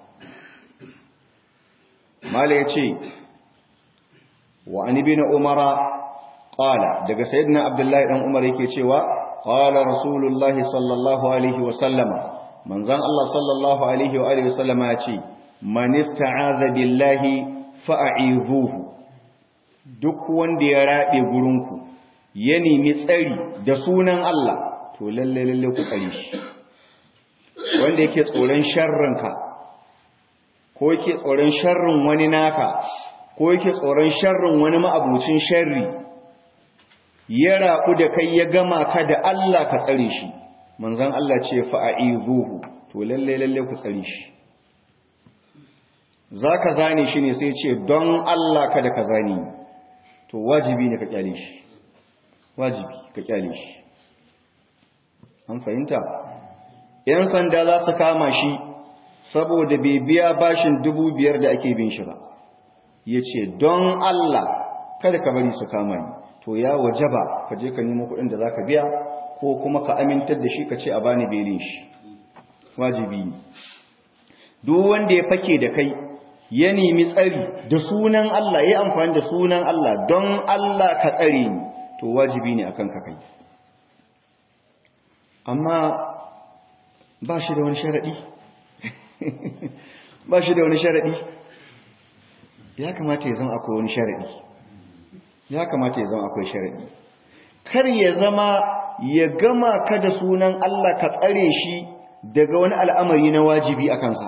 mala ya ce wa an ibi na umara ƙala daga sayidina abdullahi ɗan umar yake cewa ƙala rasulullahi sallallahu alaihi wasallama manzan Allah sallallahu alaihi wa alihi wasallama ya ce man ista'aza billahi fa'a'izuhu duk wanda ya rabe gurinku ya nemi tsari da sunan Allah to lalle lalle ku tsare shi wanda yake tsoron sharrinka ko yake tsoron sharrin wani naka ko yake tsoron sharrin wani ma'abucin sharri ya raku da kai ya gama ka da Allah ka tsare shi manzon Allah ce fa'a'izuhu to lalle lalle ku tsare shi zaka zane shi ne sai ce don Allah kada ka zane to wajibi ne ka kyale shi wajibi ka kyale shi an fahimta yan sanda za su kama shi saboda bai biya bashin dubu biyar da ake bin shi ba ya ce don Allah kada ka bari su kama ni to ya wajaba ka je ka nemo kuɗin da za ka biya ko kuma ka amintar da shi ka ce a bani belin shi wajibi ne duk wanda ya fake da kai ya nemi tsari da sunan Allah ya amfani da sunan Allah don Allah ka tsare ni to wajibi ne akan ka kai amma ba shi da wani sharadi ba shi da wani sharadi ya kamata ya zama akwai wani sharadi ya kamata ya zama akwai sharadi kar ya zama ya gama ka da sunan Allah ka tsare shi daga wani al'amari na wajibi a kansa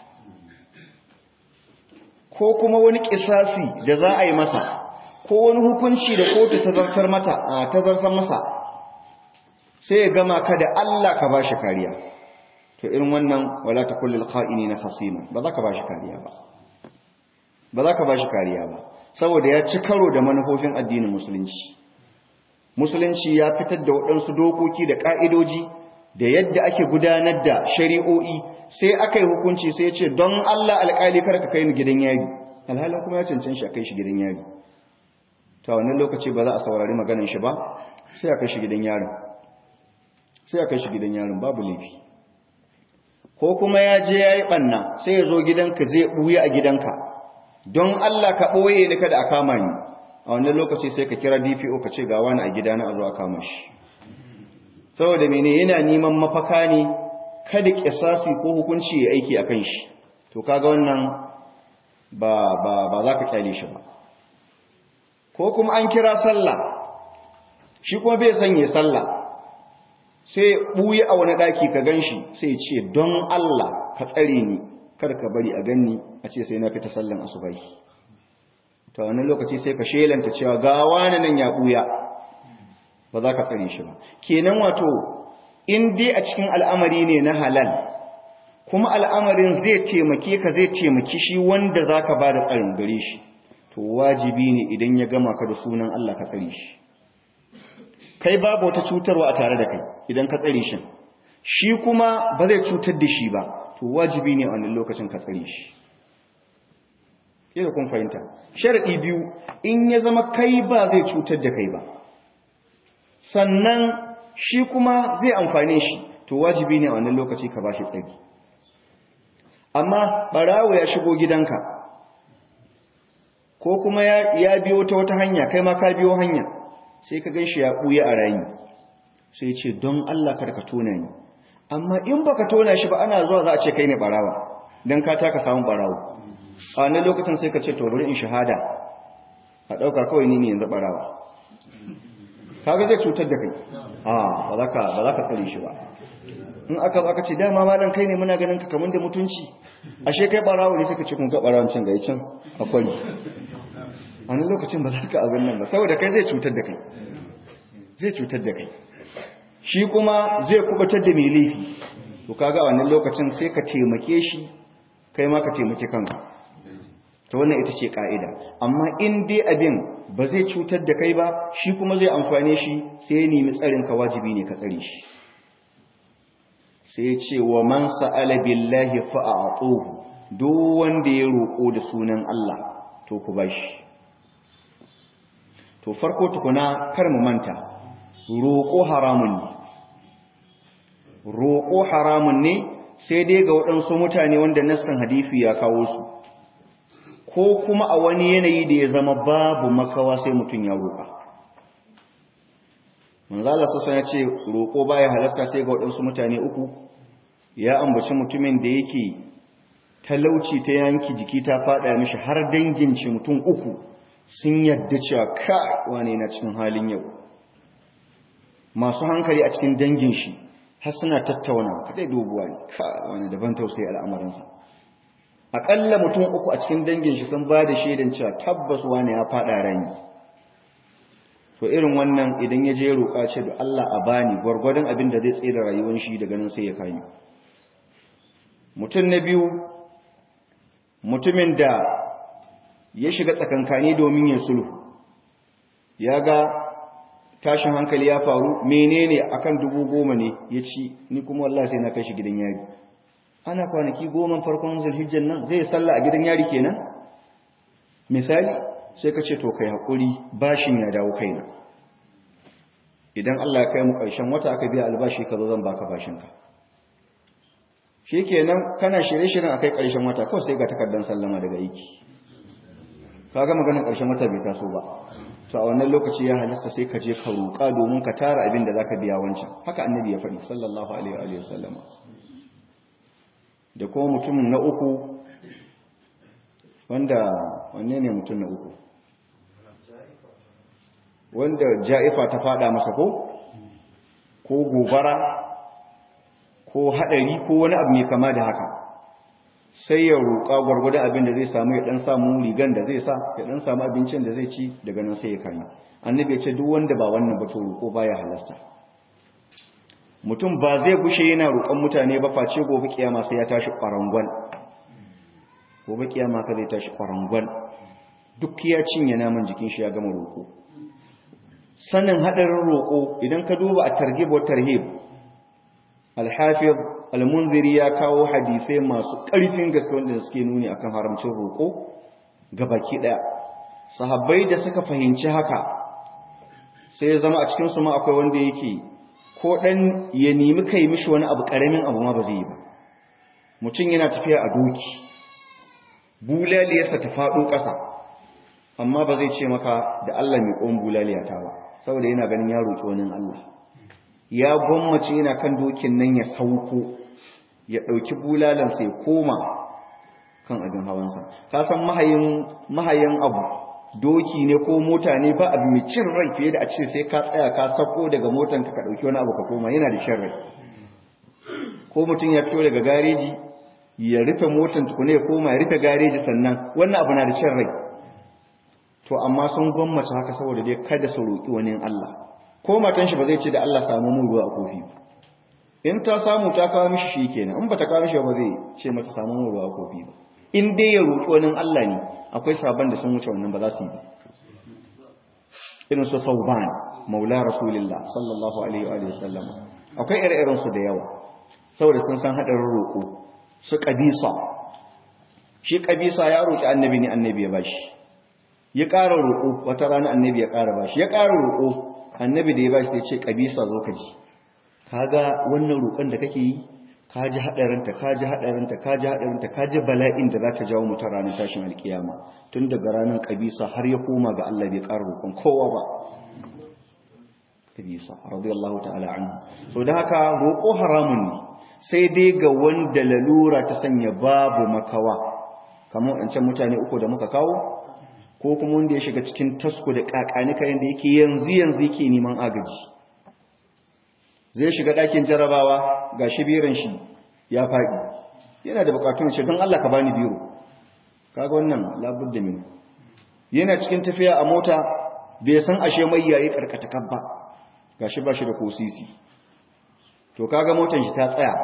ko kuma wani kisasi da za a yi masa ko wani hukunci da kotu ta zartar mata ta zartar masa sai ya gama ka da Allah ka bashi kariya to irin wannan wala takullul qa'inina khasima ba za ka bashi kariya ba ba za ka bashi kariya ba saboda ya ci karo da manufofin addinin musulunci musulunci ya fitar da waɗansu dokoki da ƙa'idoji da yadda ake gudanar da shari'o'i sai aka yi hukunci sai ce don Allah alƙali kar ka kai ni gidan yari alhalin kuma ya cancan shi a kai shi gidan yari ta wannan lokaci ba za a saurari maganin shi ba sai a kai shi gidan yarin sai a kai shi gidan yarin babu laifi ko kuma ya je ya yi ɓanna sai ya zo gidanka zai ɓuya a gidanka don Allah ka ɓoye ni kada a kama ni a wannan lokaci sai ka kira DPO ka ce ga wani a gidana a zo a kama shi saboda mene yana neman mafaka ne kada kisasi ko hukunci ya aiki akan shi to kaga wannan ba ba ba za ka kyale shi ba ko kuma an kira sallah shi kuma bai sanye sallah sai buyi a wani daki ka ganshi sai ce don Allah ka tsare ni kar ka bari a ganni a ce sai na fita sallan asubai to wannan lokaci sai ka shelanta cewa ga wani nan ya buya ba za ka tsare shi ba kenan wato in dai a cikin al'amari ne na halal kuma al'amarin zai taimake ka zai taimaki shi wanda za ka ba da tsarin gare shi to wajibi ne idan ya gama ka da sunan Allah ka tsare shi kai babu wata cutarwa a tare da kai idan ka tsare shi shi kuma ba zai cutar da shi ba to wajibi ne a wannan lokacin ka tsare shi yadda kun fahimta sharaɗi biyu in ya zama kai ba zai cutar da kai ba sannan shi kuma zai amfane shi to wajibi ne a wannan lokaci ka bashi tsari amma barawo ya shigo gidanka ko kuma ya biyo ta wata hanya kai ma ka biyo hanya sai ka gan shi ya ɓuya a rayu sai ce don Allah kar ka tona ni amma in baka tona shi ba ana zuwa za a ce kai ne barawa don ka taka samun barawo a wannan lokacin sai ka ce to bari in shahada a ɗauka kawai ni ne yanzu barawa kaga zai cutar da kai a ba za ka ba za ka tsare shi ba in aka aka ce dama malam kai ne muna ganin ka kaman da mutunci ashe kai barawo ne sai ka ce kun ga barawon can gai can akwai a nan lokacin ba za ka abin nan ba saboda kai zai cutar da kai zai cutar da kai shi kuma zai kubatar da mai laifi to kaga a wannan lokacin sai ka taimake shi kai ma ka taimake kanka to wannan ita ce ka'ida amma in dai abin ba zai cutar da kai ba shi kuma zai amfane shi sai ya nemi tsarin ka wajibi ne ka tsare shi sai ce wa man sa'ala billahi fa'atuhu duk wanda ya roko da sunan Allah to ku bashi to farko tukuna kar mu manta roƙo haramun ne roƙo haramun ne sai dai ga waɗansu mutane wanda nassan hadisi ya kawo su ko kuma a wani yanayi da ya zama babu makawa sai mutum ya roƙa manzala sassa ya ce roƙo baya halasta sai ga waɗansu mutane uku ya ambaci mutumin da yake talauci ta yanki jiki ta faɗa mishi har dangin shi mutum uku sun yadda cewa ka wane na cikin halin yau masu hankali a cikin dangin shi har suna tattauna kadai doguwa ne ka wani daban tausayi al'amarinsa aƙalla mutum uku a cikin dangin shi sun ba da shaidan cewa tabbas wane ya faɗa rani to irin wannan idan ya je roƙa ce da Allah a bani gwargwadon abin da zai tsira rayuwar shi daga nan sai ya kayi mutum na biyu mutumin da ya shiga tsakankani domin ya sulhu ya ga tashin hankali ya faru menene akan dubu goma ne ya ci ni kuma wallahi sai na kai shi gidan yari ana kwanaki goma farkon zulhijjan nan zai salla a gidan yari kenan misali sai ka ce to kai hakuri bashin ya dawo kaina idan Allah ya kai mu ƙarshen wata aka biya albashi ka zo zan baka bashin ka shikenan kana shirye-shiryen akai ƙarshen wata kawai sai ga takardar sallama daga aiki kaga maganar ƙarshen wata bai taso ba to a wannan lokaci ya halasta sai ka je ka roƙa domin ka tara abin da zaka biya wancan haka annabi ya faɗi sallallahu alaihi wa sallama da kuma mutumin na uku wanda wanne ne mutum na uku wanda ja'ifa ta fada masa ko ko gobara ko hadari ko wani abu mai kama da haka sai ya roƙa gwargwadon abin da zai samu ya dan samu rigan da zai sa ya dan samu abincin da zai ci daga nan sai ya kai annabi ya ce duk wanda ba wannan ba to roƙo baya halasta mutum ba zai gushe yana roƙon mutane ba face gobe kiyama sai ya tashi ƙwarangwal gobe kiyama ka zai tashi ƙwarangwal duk ya cinye naman jikin shi ya gama roƙo sanin haɗarin roƙo idan ka duba a targhib wa tarhib al-hafiz al-munziri ya kawo hadisai masu ƙarfin gaske wanda suke nuni akan haramcin roƙo ga baki ɗaya sahabbai da suka fahimci haka sai ya zama a cikin su ma akwai wanda yake ko dan ya nemi kai mishi wani abu karamin abu ma ba zai yi ba mutum yana tafiya a doki bulaliyarsa ta faɗo ƙasa amma ba zai ce maka da Allah mai ƙon bulaliyata ba saboda yana ganin ya roƙi wani Allah ya gwammace yana kan dokin nan ya sauko ya ɗauki bulalansa ya koma kan abin hawansa ka san mahayin abu doki ne ko mota ne ba abu mai cin rai fiye da a ce sai ka tsaya ka sako daga motan ka ɗauki wani abu ka koma yana da cin rai ko mutum ya fito daga gareji ya rufe motan tukune ya koma ya rufe gareji sannan wannan abu na da cin rai to amma sun gwammace haka saboda dai kada su roƙi wani Allah ko matan shi ba zai ce da Allah samu mun ruwa a kofi in ta samu ta kawo mishi shi kenan in ba ta kawo mishi ba zai ce mata samu mun ruwa a kofi ba in dai ya roƙi wani Allah ne akwai sabon da sun wuce wannan ba za su yi ba irin su sauban maula rasulillah sallallahu alaihi wa sallam akwai ire-iren su da yawa saboda sun san hadarin roƙo su kabisa shi kabisa ya roƙi annabi ne annabi ya bashi ya ƙara roƙo wata rana annabi ya ƙara bashi ya ƙara roƙo annabi da ya bashi sai ce kabisa zo ka ji kaga wannan roƙon da kake yi ka ji haɗarinta ka ji haɗarinta ka ji haɗarinta ka ji bala'in da za ta jawo mutum ranar tashin alkiyama tun daga ranar kabisa har ya koma ga Allah bai ƙara roƙon kowa ba kabisa radiyallahu ta'ala anhu so da haka roƙo haramun ne sai dai ga wanda lalura ta sanya babu makawa kamar wancan mutane uku da muka kawo ko kuma wanda ya shiga cikin tasko da kakanika yanda yake yanzu yanzu yake neman agaji zai shiga ɗakin jarabawa ga shi biran shi ya faɗi yana da bukatun ce don Allah ka bani biro kaga wannan labudda min yana cikin tafiya a mota bai san ashe mai yayi karkata kabba gashi ba shi da kosisi to kaga motar shi ta tsaya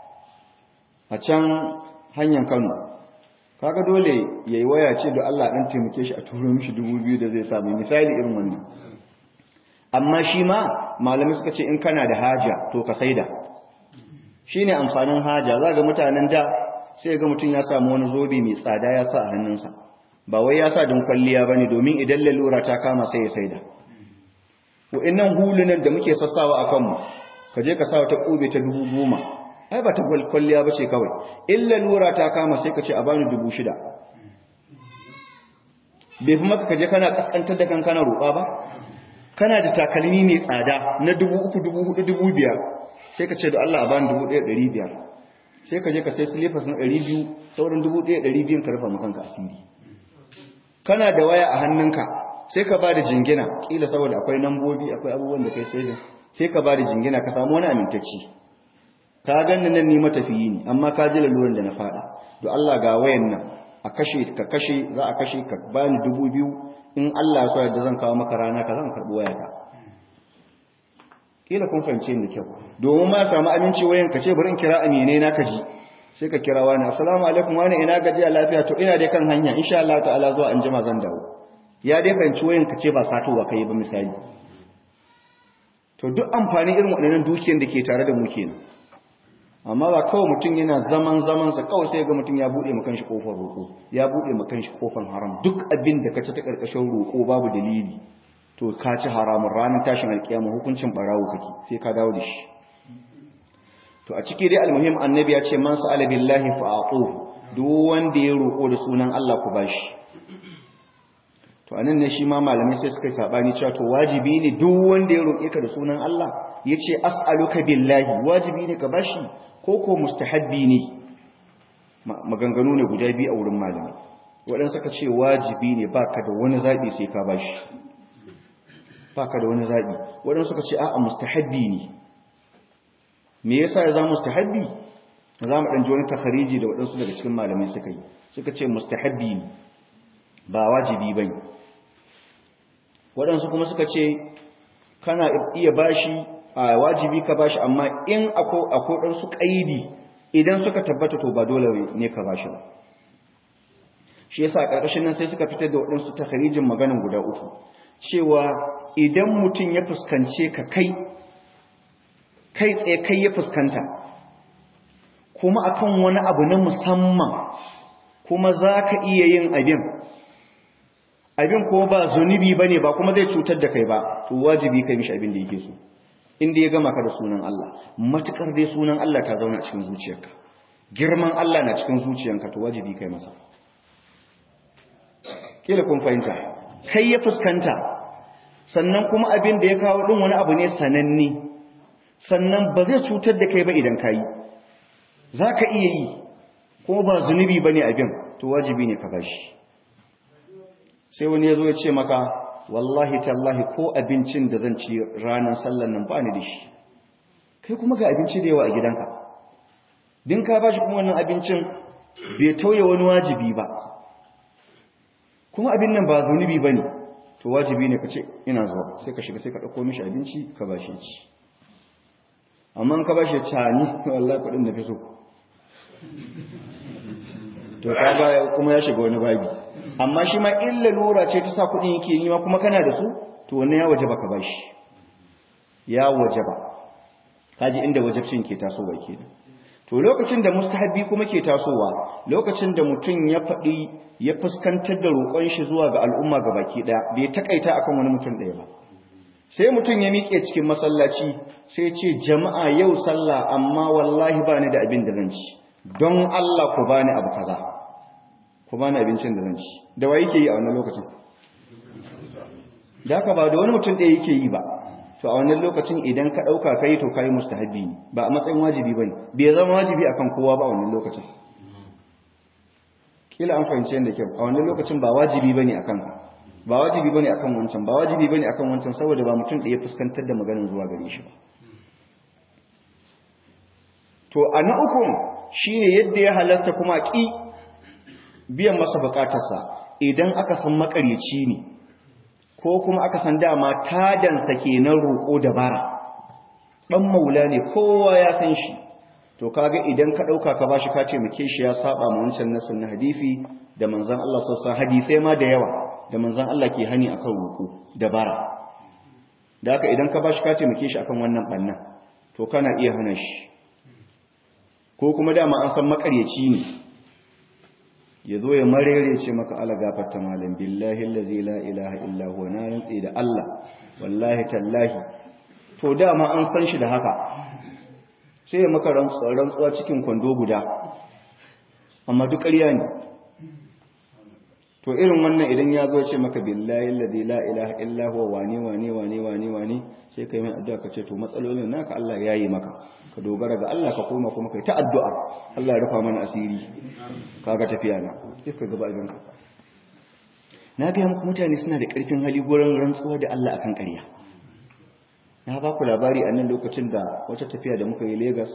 a can hanyar Kano kaga dole yayi waya ce da Allah dan taimake shi a turo mishi 2000 da zai samu misali irin wannan amma shi ma malamai suka ce in kana da haja to ka saida shine amfanin haja za ga mutanen da sai ga mutum ya samu wani zobe mai tsada ya sa a hannunsa ba wai ya sa don kwalliya bane domin idan lalura ta kama sai ya saida wa'annan hulunan da muke sassawa a kanmu ka je ka sa ta ƙube ta dubu goma ai ba ta kwalliya ba ce kawai illa lura ta kama sai ka ce a bani dubu shida bai fi maka kaje kana kaskantar da kankana roƙa ba kana da takalmi mai tsada na dubu uku dubu hudu dubu biyar sai ka ce da Allah a bani dubu ɗaya ɗari biyar sai ka je ka sai silifas na ɗari biyu sauran dubu ɗaya ɗari biyun ka rufa makanka asiri kana da waya a hannunka sai ka ba da jingina ƙila saboda akwai nambobi akwai abubuwan da kai sai sai ka ba da jingina ka samu wani amintacci ka ganni nan ni matafiyi ne amma ka ji laluran da na faɗa to Allah ga wayan nan a kashe ka kashe za a kashe ka bani dubu biyu in Allah ya so yadda zan kawo maka rana ka zan karɓi wayata kila kun fahimce ni kyau domin ma samu aminci wayan ka ce bari in kira amine na ka ji sai ka kira wani assalamu alaikum wani ina gajiya lafiya to ina dai kan hanya insha Allah ta'ala zuwa an jima zan dawo ya dai fahimci wayan ka ce ba satowa kai ba misali to duk amfani irin waɗannan dukiyar da ke tare da mu kenan amma ba kawai mutum yana zaman zamansa kawai sai ga mutum ya buɗe makan shi kofar roƙo ya buɗe makan shi kofar haram duk abin da ka ci ta ƙarƙashin roƙo babu dalili to ka ci haramun ranar tashin alƙiyama hukuncin ɓarawo kake sai ka dawo da shi to a ciki dai almuhim annabi ya ce man sa'ala billahi fa aqu duk wanda ya roƙo da sunan Allah ku bashi to anan ne shi ma malamai sai suka yi sabani cewa to wajibi ne duk wanda ya roƙe ka da sunan Allah yace as'aluka billahi wajibi ne ka bashi ko ko mustahabbi ne maganganu ne guda biyu a wurin malamai waɗansu suka ce wajibi ne baka da wani zaɓi sai ka bashi baka da wani zaɓi waɗansu suka ce a'a mustahabbi ne me yasa ya zama mustahabbi za mu ɗan ji wani takhariji da waɗansu daga cikin malamai suka yi suka ce mustahabbi ne ba wajibi ba ne waɗansu kuma suka ce kana iya bashi a wajibi ka bashi amma in akwai ɗansu ƙaidi idan suka tabbata to ba dole ne ka bashi ba shi yasa a ƙarƙashin nan sai suka fitar da waɗansu takharijin maganin guda uku cewa idan mutum ya fuskance ka kai kai tsaye kai ya fuskanta kuma akan wani abu na musamman kuma za ka iya yin abin abin ko ba zunubi ba ne ba kuma zai cutar da kai ba to wajibi kai mishi abin da yake so inda ya gama ka da sunan Allah matukar dai sunan Allah ta zauna a cikin zuciyarka girman Allah na cikin zuciyarka to wajibi kai masa kila kun fahimta kai ya fuskanta sannan kuma abin da ya kawo din wani abu ne sananne sannan ba zai cutar da kai ba idan ka yi za ka iya yi kuma ba zunubi ba ne abin to wajibi ne ka bashi sai wani ya zo ya ce maka wallahi tallahi ko abincin da zan ci ranar sallan nan ba ni da shi kai kuma ga abinci da yawa a gidanka din ka bashi kuma wannan abincin bai tauye wani wajibi ba kuma abin nan ba zunubi ba ne to wajibi ne ka ce ina zuwa sai ka shiga sai ka ɗauko mishi abinci ka bashi ci amma ka bashi cani wallahi kuɗin da fi so to kaga kuma ya shiga wani babi amma shi ma illa lura ce ta sa kudin yake yi ma kuma kana da su to wannan ya wajaba ka bashi ya wajaba kaji inda wajabcin ke tasowa kenan to lokacin da mustahabi kuma ke tasowa lokacin da mutum ya faɗi ya fuskantar da roƙon shi zuwa ga al'umma baki ɗaya bai takaita akan wani mutum ɗaya ba sai mutum ya miƙe cikin masallaci sai ce jama'a yau sallah amma wallahi ba ni da abin da zan ci don Allah ku bani abu kaza ku bani abincin da zan ci da wa yake yi a wannan lokacin da haka ba da wani mutum ɗaya yake yi ba to a wannan lokacin idan ka ɗauka kai to kai mustahabi ne ba a matsayin wajibi ba ne bai zama wajibi akan kowa ba a wannan lokacin kila an fahimci yadda kyau a wannan lokacin ba wajibi ba ne akan ba wajibi ba ne akan wancan ba wajibi ba ne akan wancan saboda ba mutum ɗaya fuskantar da maganin zuwa gare shi ba to a na ukun shine yadda ya halasta kuma ƙi biyan masa bukatarsa idan aka san makaryaci ne ko kuma aka san dama tadansa kenan roƙo da bara ɗan maula ne kowa ya san shi to kaga idan ka ɗauka ka bashi ka ce muke shi ya saba ma wancan nasin na hadisi da manzon Allah sassa hadisai ma da yawa da manzon Allah ke hani akan roƙo da bara da haka idan ka bashi ka ce muke shi akan wannan bannan to kana iya hana shi ko kuma dama an san makaryaci ne ya zo ya marere ce maka ala gafarta malam billahi allazi la ilaha illa huwa na rantsi da Allah wallahi tallahi to dama an san shi da haka sai ya maka rantsuwa cikin kwando guda amma duk ƙarya ne to irin wannan idan ya zo ce maka billahi alladhi la ilaha illa huwa wani wani wani wani wani sai kai mai addu'a ka ce to matsalolin naka Allah ya yi maka ka dogara ga Allah ka koma kuma kai ta addu'a Allah ya rufa mana asiri kaga tafiya na sai ka gaba idan ka na ga muku mutane suna da ƙarfin hali gurin rantsuwa da Allah akan ƙarya na ba ku labari a nan lokacin da wata tafiya da muka yi Lagos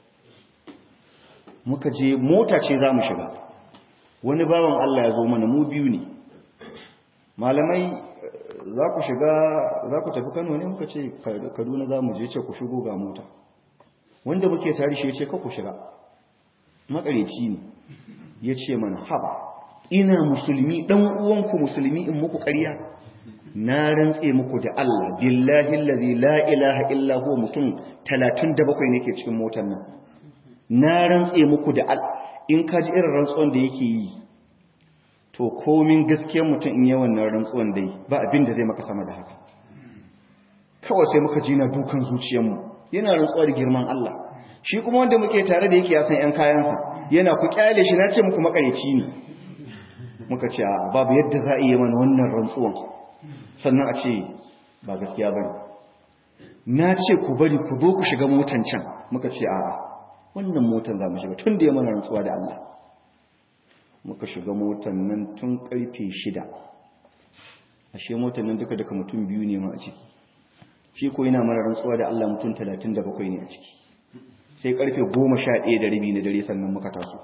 muka je mota ce za mu shiga wani bawan Allah ya zo mana mu biyu ne malamai za ku shiga za ku tafi Kano ne muka ce Kaduna za mu je ce ku shigo ga mota wanda muke tare shi ya ce ka ku shiga makareci ne ya ce mana haba ina musulmi dan uwanku musulmi in muku ƙarya na rantse muku da Allah billahi allazi la ilaha illa huwa mutum 37 ne ke cikin motar nan na rantse muku da Allah in ka ji irin rantsuwan da yake yi to komin gaskiyar mutum in yi wannan rantsuwan dai ba abin da zai maka sama da haka kawai sai muka ji na dukan zuciyarmu yana rantsuwa da girman Allah shi kuma wanda muke tare da yake ya san 'yan kayansa yana ku kyale shi na ce muku makareci ne muka ce a babu yadda za a iya mana wannan rantsuwan sannan a ce ba gaskiya ba na ce ku bari ku zo ku shiga motan can muka ce a wannan motan za mu shiga tun da ya mana rantsuwa da Allah muka shiga motan nan tun karfe shida ashe motan nan duka duka mutum biyu ne ma a ciki shi ko yana mana rantsuwa da Allah mutum talatin da bakwai ne a ciki sai karfe goma sha ɗaya da rabi na dare sannan muka taso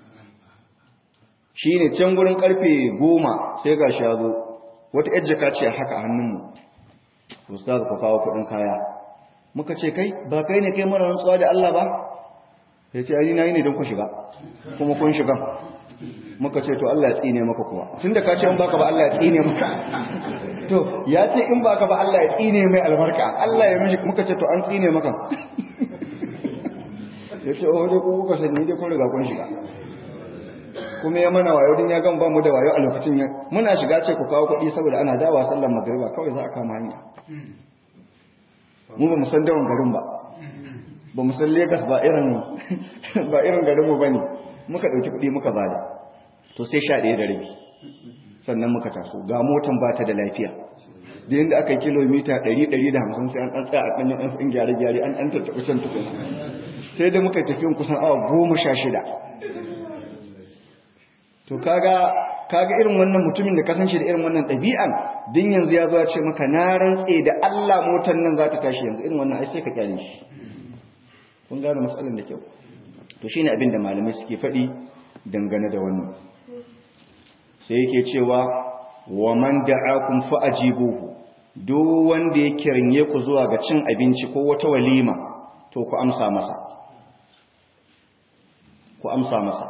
shi ne can gurin karfe goma sai ga shazo wata yar jaka ce haka a hannunmu ustaz ku kawo kuɗin kaya muka ce kai ba kai ne kai mana rantsuwa da Allah ba ya ce ai na yi ne don ku shiga kuma kun shiga muka ce to Allah ya tsine maka kuwa tunda ka ce in baka ba Allah ya tsine maka to ya ce in baka ba Allah ya tsine mai albarka Allah ya mishi muka ce to an tsine maka ya ce oh dai ku kuka sani dai kun riga kun shiga kuma ya mana wayo din ya gan ba mu da wayo a lokacin ya muna shiga ce ku kawo kuɗi saboda ana dawa sallar magriba kawai za a kama hanya mu ba mu san dawon garin ba ba mu san Lagos ba irin ba irin garin mu bane muka dauki kuɗi muka bada to sai sha ɗaya da rabi sannan muka taso ga motan ba ta da lafiya da yanda aka yi kilomita 100 150 sai an dan tsaya a ɗanyen ɗan tsin gyare-gyare an ɗan tattaɓa can tukuna sai da muka tafi kusan awa goma sha shida to kaga kaga irin wannan mutumin da ka san shi da irin wannan ɗabi'an din yanzu ya zo ya ce maka na rantse da Allah motar nan za ta tashi yanzu irin wannan ai sai ka kyale shi kun gane matsalar da kyau to shine abin da malamai suke faɗi dangane da wannan sai yake cewa wa man da'akum fa ajibuhu duk wanda ya kiranye ku zuwa ga cin abinci ko wata walima to ku amsa masa ku amsa masa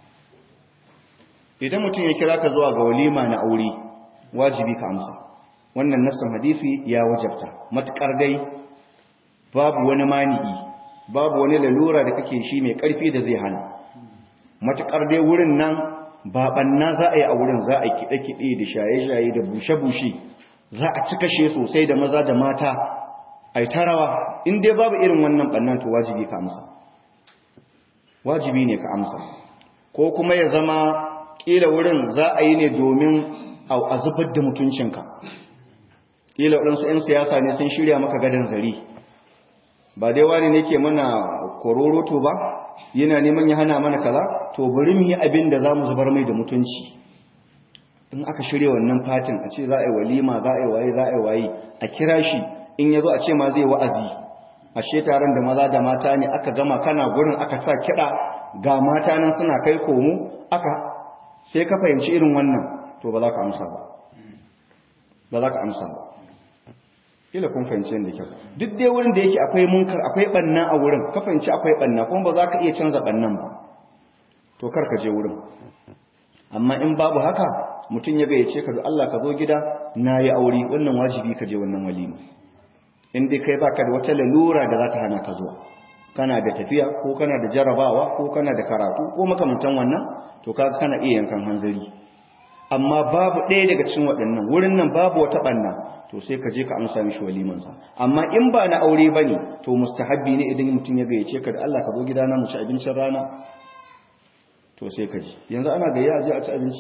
idan mutum ya kira ka zuwa ga walima na aure wajibi ka amsa wannan nassin hadisi ya wajabta matukar dai babu wani mani'i babu wani lalura da kake shi mai karfi da zai hana matukar dai wurin nan ba banna za a yi a wurin za a kiɗe-kiɗe da shaye-shaye da bushe-bushe za a cika shi sosai da maza da mata a yi tarawa in dai babu irin wannan bannan to wajibi ka amsa wajibi ne ka amsa ko kuma ya zama kila wurin za a yi ne domin a zubar da mutuncinka kila waɗansu 'yan siyasa ne sun shirya maka gadon zari ba dai wani ne ke mana kororoto ba yana neman ya hana mana kaza to bari mu yi abin da za mu zubar mai da mutunci in aka shirya wannan fatin a ce za a yi walima za a yi waye za a yi waye a kira shi in ya zo a ce ma zai wa'azi ashe taron da maza da mata ne aka gama kana gurin aka sa kiɗa ga mata nan suna kai komo aka sai ka fahimci irin wannan to ba za ka amsa ba ba za ka amsa ba kila kun fahimci yadda kyau duk dai wurin da yake akwai munkar akwai banna a wurin ka fahimci akwai banna kuma ba za ka iya canza bannan ba to kar ka je wurin amma in babu haka mutum ya gayyace ka da Allah ka zo gida na yi aure wannan wajibi ka je wannan walima in dai kai baka da wata lalura da za ta hana ka zuwa kana da tafiya ko kana da jarabawa ko kana da karatu ko makamantan wannan to kaga kana iya yankan hanzari amma babu ɗaya daga cikin waɗannan wurin nan babu wata ɓanna to sai ka je ka amsa mishi walimansa amma in ba na aure ba ne to mustahabbi ne idan mutum ya gayyace ka da Allah ka zo gidana mu ci abincin rana to sai ka ji yanzu ana gayya a je a ci abinci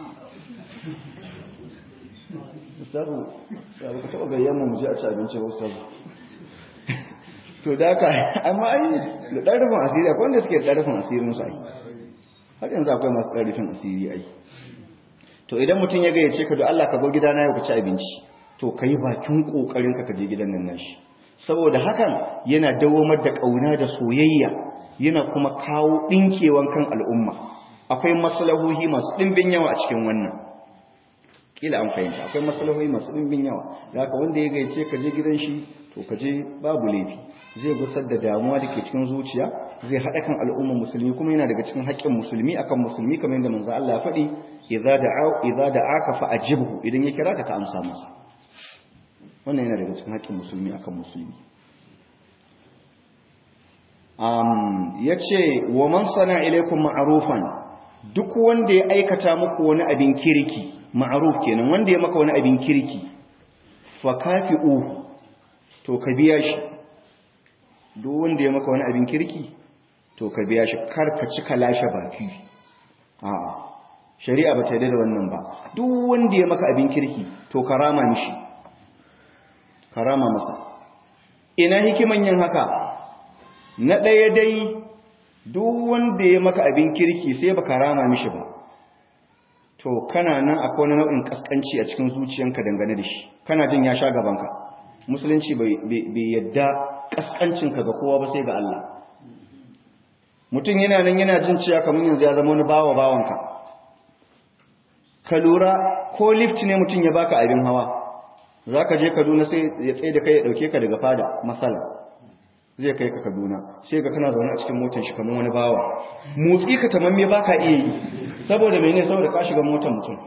ustazu ya ba ka taɓa gayyan mu je a ci abinci ba ustazu to da ka amma ai da ɗan rufin asiri akwai wanda suke da ɗan rufin asirin su ai har yanzu akwai masu ɗan rufin asiri ai to idan mutum ya gayyace ka da Allah ka zo gidana yau ka ci abinci to ka yi bakin kokarin ka je gidan nan nashi saboda hakan yana dawomar da kauna da soyayya yana kuma kawo dinkewan kan al'umma akwai maslahohi masu dimbin yawa a cikin wannan kila an fahimta akwai maslahohi masu dimbin yawa da haka wanda ya gayyace ka je gidan shi to ka je babu laifi zai gusar da damuwa da ke cikin zuciya zai haɗa kan al'ummar musulmi kuma yana daga cikin haƙƙin musulmi akan musulmi kamar yadda manzo Allah ya faɗi idza da'a idza da'aka fa ajibhu idan ya kira ka ka amsa masa wannan yana daga cikin haƙƙin musulmi akan musulmi um yace wa man sana ilaykum ma'rufan duk wanda ya aikata muku wani abin kirki ma'ruf kenan wanda ya maka wani abin kirki fa kafi'u to ka biya shi duk wanda ya maka wani abin kirki to ka biya shi kar ka cika lashe baki a'a shari'a ba ta da wannan ba duk wanda ya maka abin kirki to karama mishi karama masa ina hikiman yin haka na ɗaya dai duk wanda ya maka abin kirki sai ba karama mishi ba to kana nan akwai wani nau'in kaskanci a cikin zuciyanka dangane da shi kana jin ya sha gabanka musulunci bai yadda kaskancinka ga kowa ba sai ga Allah mutum yana nan yana jin cewa kamar yanzu ya zama wani bawa bawanka ka lura ko lift ne mutum ya baka abin hawa za ka je kaduna sai ya tsaye da kai ya ɗauke ka daga fada matsala zai kai ka kaduna sai ga kana zaune a cikin motar shi kamar wani bawa motsi ka tamamme ba ka iya yi saboda mai ne saboda ka shiga motar mutum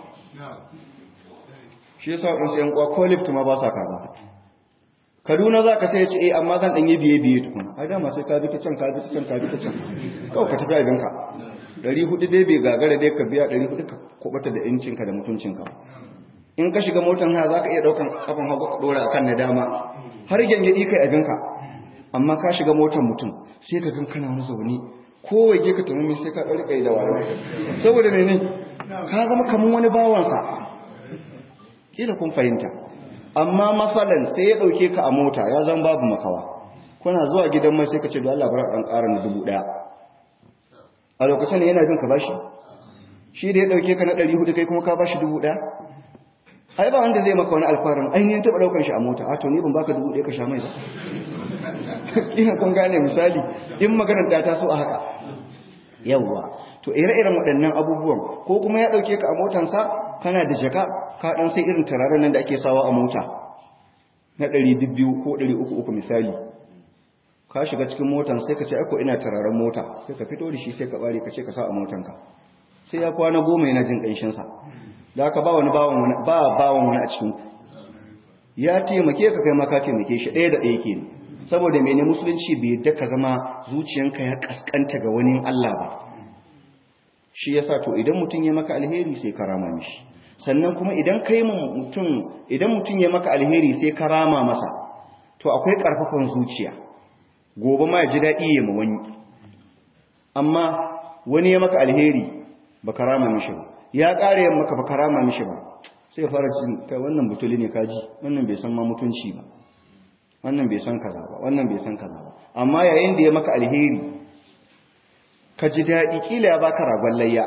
shi yasa waɗansu ‘yan kwa ko lift ma ba sa kama kaduna za ka sai ya ce eh amma zan ɗanye biye biye tukuna a dama sai ka bi ta can ka bi ta can ka bi ta can kawai ka tafi abinka ɗari hudu dai bai gagara dai ka biya ɗari hudu ka kubata da incinka da mutuncinka in ka shiga motar haya za ka iya ɗaukan kafin hagu ka ɗora a kan na dama har gyangyaɗi kai abinka amma ka shiga motar mutum sai ka gan kana wani zaune ko waje ka tamami sai ka ɗauri kai da wayo saboda ne ne ka zama kamar wani bawansa kila kun fahimta amma masalan sai ya ɗauke ka a mota ya zama babu makawa kuna zuwa gidan mai sai ka ce da Allah bar ɗan ƙara na dubu ɗaya a lokacin yana bin ka bashi shi da ya ɗauke ka na ɗari hudu kai kuma ka bashi dubu ɗaya ai ba wanda zai maka wani alfarin ainihin taɓa ɗaukar shi a mota a to ni ban baka dubu ɗaya ka sha mai ba ina kun gane misali in maganar ta taso a haka yawwa to ire-iren waɗannan abubuwan ko kuma ya ɗauke ka a motansa kana da jaka ka ɗan sai irin turaren nan da ake sawa a mota na ɗari biyu ko ɗari uku uku misali ka shiga cikin motan sai ka ce aiko ina turaren mota sai ka fito da shi sai ka ɓare ka ce ka sa a motanka sai ya kwana goma yana jin ƙanshinsa da aka ba wani bawan wani ba bawan wani a cikin ku ya taimake ka kai ma ka taimake shi ɗaya da ɗaya ke saboda mene musulunci bai yadda ka zama zuciyanka ya kaskanta ga wani Allah ba shi yasa to idan mutum ya maka alheri sai ka rama mishi sannan kuma idan kai mutum idan mutum ya maka alheri sai ka rama masa to akwai karfafan zuciya gobe ma ya ji daɗi ya ma wani amma wani ya maka alheri ba ka rama mishi ba ya ƙare ya maka ba ka rama mishi ba sai ya fara cin kai wannan butuli ne kaji wannan bai san ma mutunci ba wannan bai san kaza ba wannan bai san kaza ba amma yayin da ya maka alheri ka ji daɗi kila ya baka ragon layya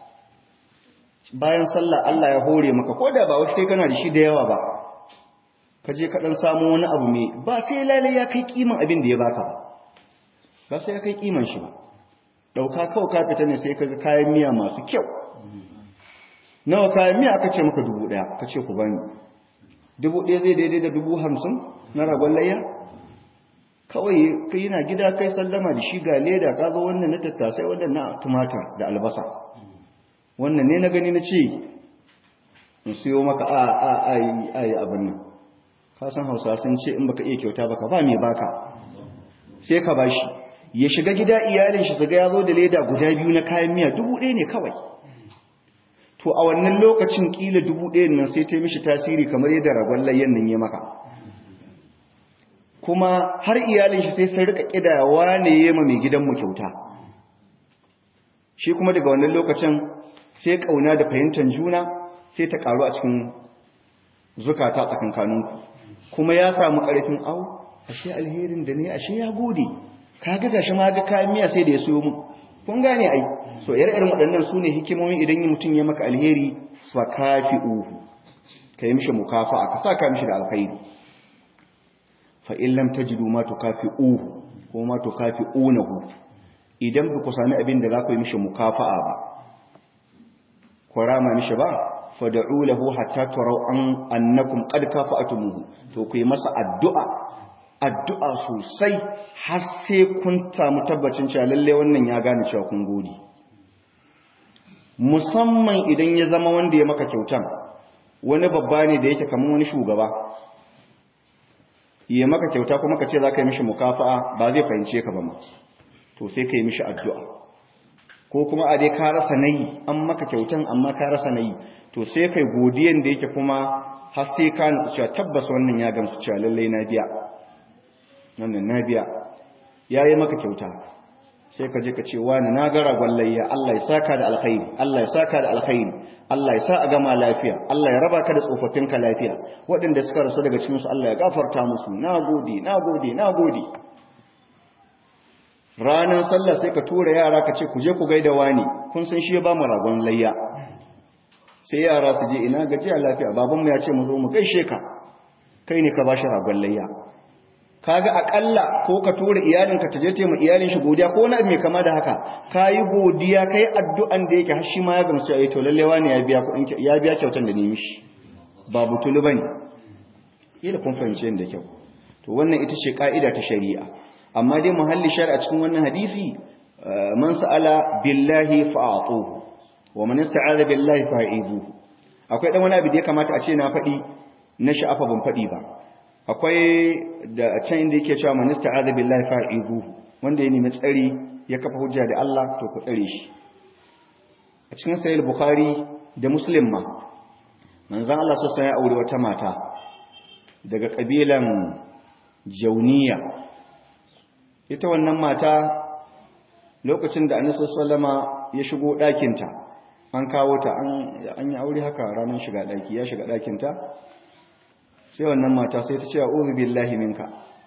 bayan sallah Allah ya hore maka ko da ba wasu sai kana da shi da yawa ba ka je ka dan samu wani abu mai ba sai lalai ya kai kiman abin da ya baka ba ba sai ya kai kiman shi ba dauka kawai ka fita ne sai ka ga kayan miya masu kyau nawa kayan miya aka ce maka dubu ɗaya ka ce ku bani dubu ɗaya zai daidai da dubu hamsin na ragon layya kawai kai yana gida kai sallama da shi ga leda ka zo wannan na tattasai wannan na tumatir da albasa wannan ne na gani na ce in siyo maka a a a a yi abin nan ka san hausa sun ce in baka iya kyauta baka ba mai baka sai ka bashi ya shiga gida iyalin shi su ga ya zo da leda guda biyu na kayan miya dubu ɗaya ne kawai to a wannan lokacin kila dubu ɗayan nan sai ta yi mishi tasiri kamar yadda ragon layyan nan ya maka kuma har iyalin shi sai sun rika kida wane ya ma mai gidanmu kyauta shi kuma daga wannan lokacin sai kauna da fahimtar juna sai ta karu a cikin zukata tsakankaninku kuma ya samu karfin au ashe alherin da ne ashe ya gode kaga gashi ma ga kayan miya sai da ya siyo mu kun gane ai so yar irin waɗannan su ne hikimomin idan mutum ya maka alheri fa kafi'uhu kai mishi mukafa'a ka saka mishi da alkhairi fa in lam tajidu ma tukafi'uhu ko ma tukafi'unahu idan ba ku sami abin da za ku yi mishi mukafa'a ba ku rama mishi ba fad'u lahu hatta taraw an annakum qad kafa'tumuhu to ku yi masa addu'a addu'a sosai har sai kun samu tabbacin cewa lalle wannan ya gane cewa kun gode musamman idan ya zama wanda ya maka kyautan wani babba ne da yake kamar wani shugaba ya maka kyauta kuma ka ce za ka yi mishi mukafa'a ba zai fahimce ka ba ma to sai ka yi mishi addu'a ko kuma a dai ka rasa nayi an maka kyautan amma ka rasa nayi to sai kai godiyan da yake kuma har sai ka nutsu cewa tabbas wannan ya gamsu cewa lallai na biya wannan na biya ya yi maka kyauta sai ka je ka ce wani na gara gwallayya Allah ya saka da alkhairi Allah ya saka da alkhairi Allah ya sa a gama lafiya Allah ya raba ka da tsofaffinka lafiya waɗanda suka rasu daga cikinsu Allah ya gafarta musu na gode na gode na gode ranar sallah sai ka tura yara ka ce ku je ku gaida wani kun san shi ya ba mu ragon layya sai yara su je ina gajiya lafiya babanmu ya ce mu zo mu gaishe ka kai ne ka ba shi ragon layya kaga akalla ko ka tura iyalinka ta je ta mu iyalin shi godiya ko wani mai kama da haka kayi godiya kai addu'an da yake har shi ma ya gamsu ai to lalle wani ya biya kuɗin ya biya kyautan da ni mishi ba butulu bane kila kun fahimce da kyau to wannan ita ce ka'ida ta shari'a amma dai muhalli shari'a cikin wannan hadisi man sa'ala billahi fa'atuhu wa man ista'aza billahi fa'izuhu akwai dan wani abu da ya kamata a ce na faɗi na sha'afa ban faɗi ba akwai da can inda yake cewa man ista'aza billahi fa'izuhu wanda ya nemi tsari ya kafa hujja da Allah to ku tsare shi a cikin sahih bukhari da muslim ma manzon Allah sallallahu ya aure wata mata daga kabilan jauniya ita wannan mata lokacin da annabi sallama ya shigo ɗakinta an kawo ta an yi aure haka ranar shiga ɗaki ya shiga ɗakinta sai wannan mata sai ta ce a uzu billahi minka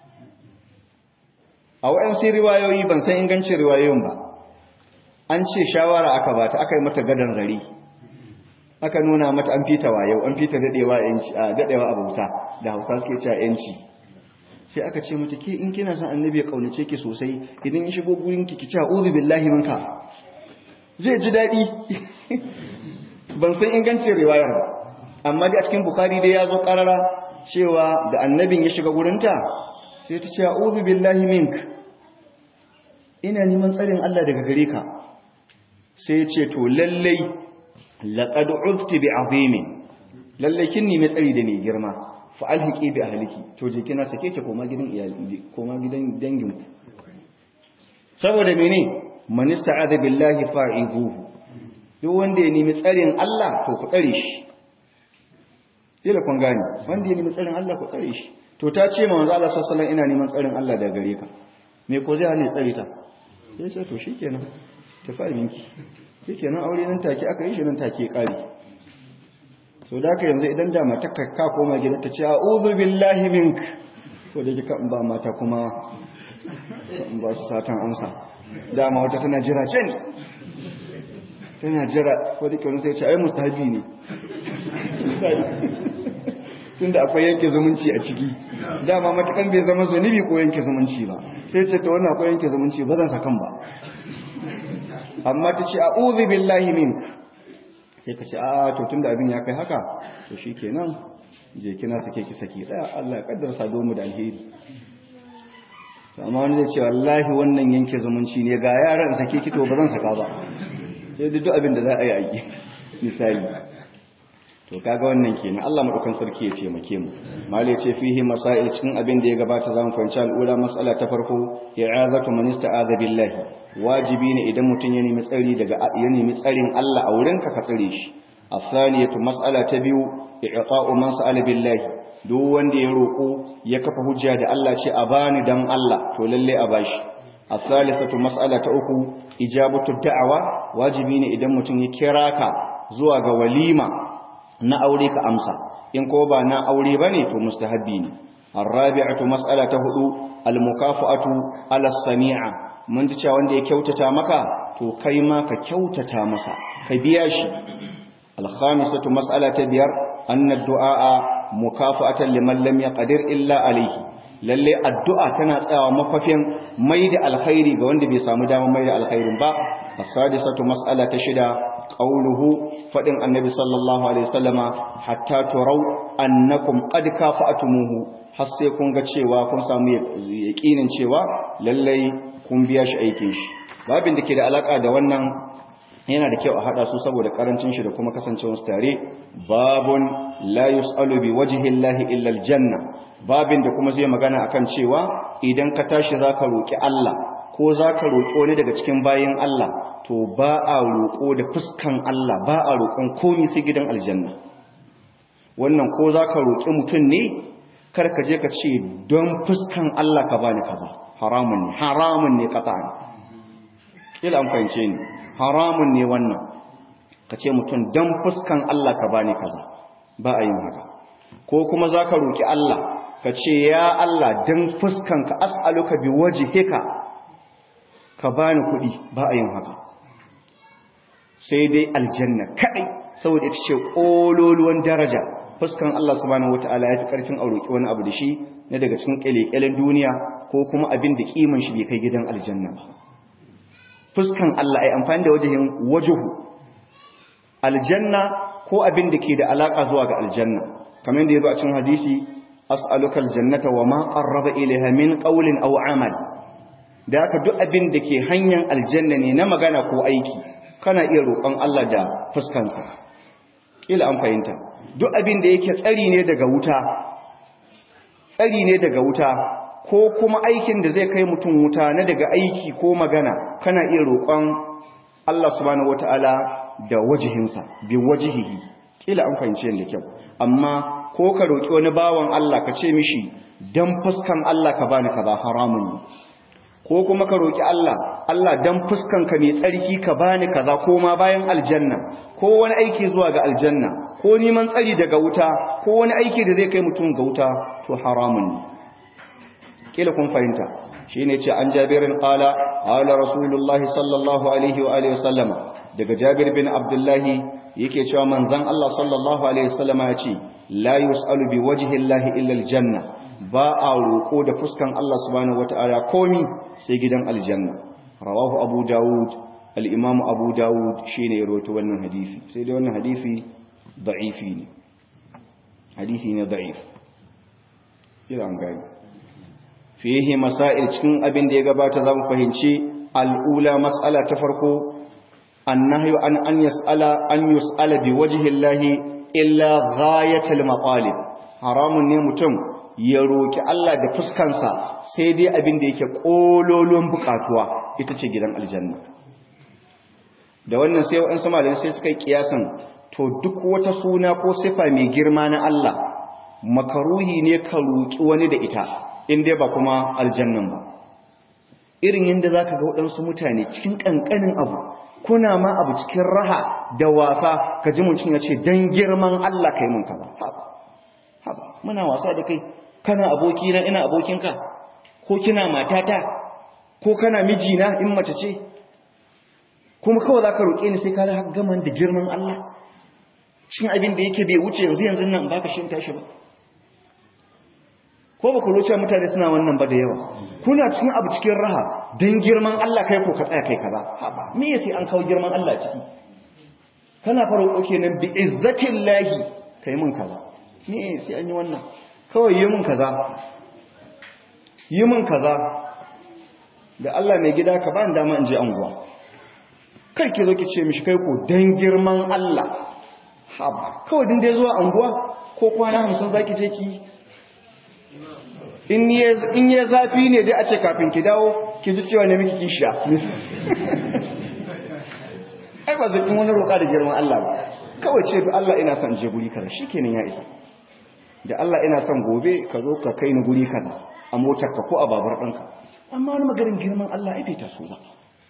a waɗansu riwayoyi ban san ingancin riwayoyin ba an ce shawara aka bata aka yi mata gadon zari aka nuna mata an fita wayo an fita daɗewa a daɗewa a bauta da hausa suke cewa yanci sai aka ce mata ke in kina son annabi ya kaunace ki sosai idan ya shigo gurin ki ki ce a'udhu billahi minka zai ji dadi ban san ingancin riwayar ba amma dai a cikin bukhari dai ya zo karara cewa da annabin ya shiga gurinta sai ta ce a'udhu billahi mink ina neman tsarin Allah daga gare ka sai ya ce to lallai laqad udti bi azimin lallai kin nemi tsari da ne girma fa alhiqi bi ahliki to je kina sake ki koma gidan iyali koma gidan dangin ku saboda mene man ista'adha billahi fa'izuhu duk wanda ya nemi tsarin Allah to ku tsare shi dole kun gane wanda ya nemi tsarin Allah ku tsare shi to ta ce ma manzo Allah sallallahu alaihi ina neman tsarin Allah daga gare ka me ko zai hane tsare ta sai ce to shikenan ta fara minki shikenan aure nan take aka yi shi nan take kare so da ka yanzu idan da mata ka koma gida ta ce a'udhu billahi mink ko da kika ba mata kuma ba su satan amsa dama wata tana jira ce ne tana jira ko da kyau sai ce ai mustahabi ne tunda akwai yanke zumunci a ciki dama matakan bai zama zunubi ko yanke zumunci ba sai ce ta wannan akwai yanke zumunci ba zan sakan ba amma ta ce a'udhu billahi mink sai ka ce a to tunda abin ya kai haka to shikenan je kina sake ki saki daya Allah ya kaddara sado mu da alheri amma wani zai ce wallahi wannan yanke zumunci ne ga yaran sake ki to ba zan saka ba sai duk abin da za a yi a yi misali to kaga wannan kenan Allah madaukan sarki ya ce make mu malai ce fihi masail cikin abin da ya gabata zamu fahimci al'ula mas'ala ta farko i'azatu man ista'aza billahi wajibi ne idan mutun ya nemi tsari daga ya nemi tsarin Allah a wurin ka ka tsare shi athaniyatu mas'ala ta biyu i'ta'u man sa'ala billahi duk wanda ya roko ya kafa hujja da Allah ce a bani dan Allah to lalle a bashi athalithatu mas'ala ta uku ijabatu da'awa wajibi ne idan mutum ya kira ka zuwa ga walima na aure ka amsa in ko ba na aure bane to mustahabbi ne arabi'atu mas'ala ta hudu almukafa'atu ala sami'a mun ji cewa wanda ya kyautata maka to kai ma ka kyautata masa ka biya shi alkhamisatu mas'ala ta biyar anna du'a mukafa'atan liman lam yaqdir illa alayhi lalle addu'a tana tsayawa mafafin mai da alkhairi ga wanda bai samu damar mai da alkhairin ba as-sadisatu mas'ala ta shida qauluhu fadin annabi sallallahu alaihi wasallama hatta turau annakum qad kafa'tumuhu har sai kun ga cewa kun samu yaqinin cewa lalle kun biya shi aikin shi babin da ke da alaka da wannan yana da kyau a hada su saboda karancin shi da kuma kasancewar su tare babun la yusalu bi wajhi llahi illa aljanna babin da kuma zai magana akan cewa idan ka tashi zaka roki Allah ko zaka roki wani daga cikin bayin Allah to ba a roko da fuskan Allah ba a roƙon komai sai gidan aljanna wannan ko zaka roki mutum ne kar ka je ka ce don fuskan Allah ka bani kaza haramun ne haramun ne qat'an kila an fahimce ni haramun ne wannan ka ce mutum don fuskan Allah ka bani kaza ba a yin haka ko kuma za ka roƙi Allah ka ce ya Allah don fuskan ka as'aluka bi waje heka ka bani kuɗi ba a yin haka sai dai aljanna kaɗai saboda ita ce ƙololuwan daraja fuskan Allah subhanahu wata'ala ya fi ƙarfin a roƙi wani abu da shi na daga cikin ƙyale-ƙyalen duniya ko kuma abin da ƙiman shi bai kai gidan aljanna ba fuskan Allah ai amfani da wajihin wajuhu aljanna ko abin da ke da alaka zuwa ga aljanna kamar da yazo a cikin hadisi as'aluka aljannata wa ma qarraba ilayha min qawlin aw amal da haka duk abin da ke hanyar aljanna ne na magana ko aiki kana iya roƙon Allah da fuskansa kila an fahimta duk abin da yake tsari ne daga wuta tsari ne daga wuta ko kuma aikin da zai kai mutum wuta na daga aiki ko magana kana iya roƙon Allah subhanahu wataala da wajihinsa bi wajihihi kila an fahimce da kyau amma ko ka roƙi wani bawan Allah ka ce mishi dan fuskan Allah ka bani kaza haramun ne ko kuma ka roƙi Allah Allah dan fuskan ka mai tsarki ka bani kaza ko ma bayan aljanna ko wani aiki zuwa ga aljanna ko neman tsari daga wuta ko wani aiki da zai kai mutum ga wuta to haramun ne kila kun fahimta shine ce an jabirin qala qala rasulullahi sallallahu alaihi wa alihi wasallam daga jabir bin abdullahi yake cewa manzon Allah sallallahu alaihi wasallam ya ce la yusalu bi wajhi llahi illa aljanna ba a roko da fuskan Allah subhanahu wataala komi sai gidan aljanna rawahu abu daud al-imam abu daud shine ya rawaito wannan hadisi sai dai wannan hadisi da'ifi ne hadisi ne da'if ila an gani fihi masail cikin abin da ya gabata za mu fahimci al'ula mas'ala ta farko annahyu an an yas'ala an yus'ala bi wajhi llahi illa ghayatul maqalib haramun ne mutum ya roki Allah da fuskansa sai dai abin da yake kololon bukatuwa ita ce gidan aljanna da wannan sai wa'an sama da sai suka yi kiyasan to duk wata suna ko sifa mai girma na Allah makaruhi ne ka roki wani da ita in dai ba kuma aljannan ba irin yadda za ka ga waɗansu mutane cikin ƙanƙanin abu kuna ma abu cikin raha da wasa ka ji mutum ya ce don girman Allah ka yi mun kaza haba muna wasa da kai kana abokina ina abokinka ko kina matata ko kana mijina in mace ce kuma kawai za ka roƙe ni sai ka da gaman da girman Allah cikin abin da yake bai wuce yanzu yanzu nan ba ka shi tashi ba ko ba ku roce mutane suna wannan ba da yawa kuna cikin abu cikin raha don girman Allah kai ko ka tsaya kai kaza haba me yace an kawo girman Allah ciki kana fara roƙo nan bi izzatin lahi kai mun kaza me sai an yi wannan kawai yi mun kaza yi mun kaza da Allah mai gida ka ba ni dama in je anguwa kai ki zo ki ce mishi kai ko dan girman Allah haba kawai din dai zuwa anguwa ko kwana 50 zaki je ki in ya zafi ne dai a ce kafin ki dawo ki ji cewa ne miki kishiya ai ba zai wani roƙa da girman Allah ba kawai ce Allah ina son je guri kaza shikenan ya isa da Allah ina son gobe ka zo ka kai ni guri kaza a motar ka ko a babar ɗanka amma wani maganin girman Allah ai bai taso ba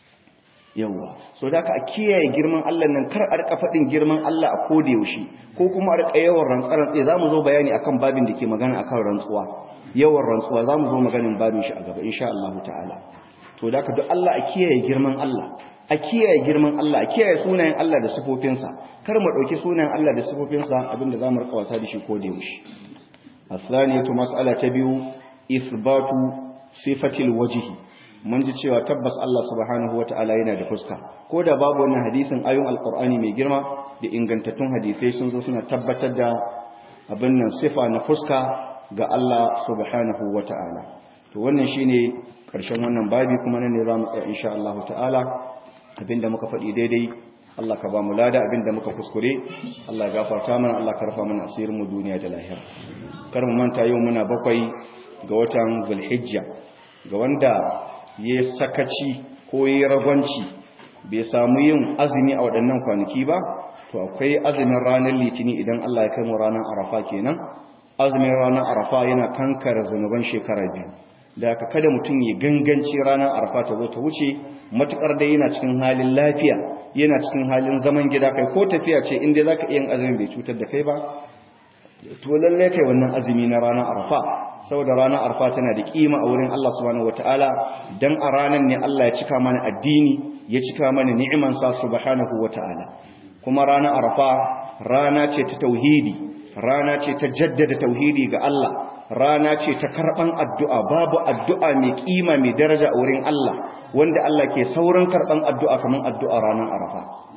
yawwa so da ka kiyaye girman Allah nan kar a rika faɗin girman Allah a koda yaushe ko kuma a rika yawan rantsarantse za mu zo bayani akan babin da ke magana akan rantsuwa yawan rantsuwa za mu zo maganin babin shi a gaba insha Allah ta'ala to da ka duk Allah a kiyaye girman Allah a kiyaye girman Allah a kiyaye sunayen Allah da sifofinsa kar mu dauki sunayen Allah da sifofinsa abinda zamu rika wasa da shi ko da yaushe asaniyatu mas'ala ta biyu ithbatu sifatil wajhi mun ji cewa tabbas Allah subhanahu wata'ala yana da fuska ko da babu wannan hadisin ayoyin alqur'ani mai girma da ingantattun hadisai sun zo suna tabbatar da abin nan sifa na fuska ga Allah subhanahu wata'ala to wannan shine karshen wannan babi kuma nan ne zamu tsaya insha Allah ta'ala abinda muka faɗi daidai Allah ka ba mu lada abinda muka kuskure Allah ya gafarta mana Allah ka rafa mana asirin mu duniya da lahira kar mu manta yau muna bakwai ga watan Zulhijja ga wanda ya sakaci ko ya ragwanci bai samu yin azumi a waɗannan kwanaki ba to akwai azumin ranar litini idan Allah ya kai mu ranar Arafa kenan azumin ranar Arafa yana kankara zanuban shekara biyu da aka kada mutum ya ganganci ranar arfa ta zo ta wuce matukar da yana cikin halin lafiya yana cikin halin zaman gida kai ko tafiya ce inda za ka iya azumin bai cutar da kai ba to lalle kai wannan azumi na ranar arfa saboda ranar arfa tana da kima a wurin Allah subhanahu wataala dan a ranar ne Allah ya cika mana addini ya cika mana ni'iman sa subhanahu wataala kuma ranar arfa rana ce ta tauhidi rana ce ta jaddada tauhidi ga Allah rana ce ta karban addu'a babu addu'a mai kima mai daraja a wurin Allah wanda Allah ke saurin karban addu'a kamar addu'a ranar arafa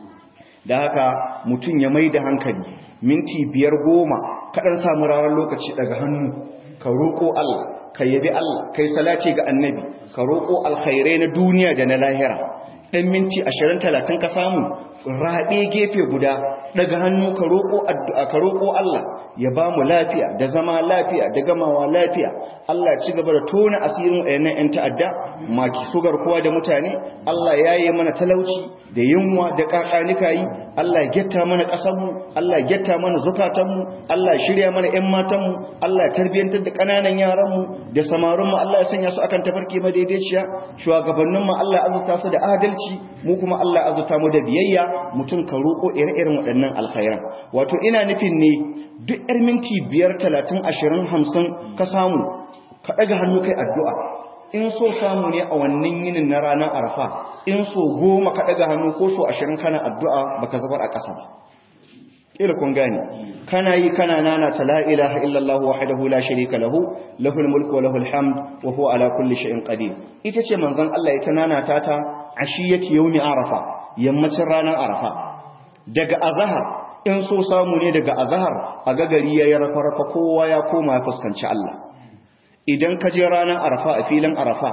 da haka mutum ya mai da hankali minti biyar goma kaɗan samu ranar lokaci daga hannu ka roƙo Allah ka yabi Allah kai salati ga annabi ka roƙo alkhairai na duniya da na lahira ɗan minti ashirin talatin ka samu raɓe gefe guda daga hannu ka roƙo addu'a ka roƙo Allah ya ba mu lafiya da zama lafiya da gamawa lafiya Allah ya ci gaba da tona asirin wayannan ƴan ta'adda maki sugar kowa da mutane Allah ya yi mana talauci da yunwa da kakanika yi Allah ya getta mana ƙasar mu Allah ya getta mana zukatan mu Allah ya shirya mana ƴan matan mu Allah ya tarbiyantar da ƙananan yaran mu da samarin mu Allah ya sanya su akan tafarki madaidaiciya shugabannin mu Allah ya azurta su da adalci mu kuma Allah ya azurta mu da biyayya mutum ka roƙo ire-iren waɗannan alkhairan wato ina nufin ne duk yar minti biyar talatin ashirin hamsin ka samu ka ɗaga hannu kai addu'a in so samu ne a wannan yinin na ranar arfa in so goma ka ɗaga hannu ko so ashirin kana addu'a baka zabar a ƙasa ba ƙila kun gane kana yi kana nana ta la ilaha illallah wahdahu la sharika lahu lahul mulku wa lahul hamd wa huwa ala kulli shay'in qadir ita ce manzon Allah ita nana ta ta ashiyati yawmi arafa yammacin ranar arafa daga azahar in so samu ne daga azahar a gagari ya yi rafa-rafa kowa ya koma ya fuskanci Allah idan ka je ranar arafa a filin arafa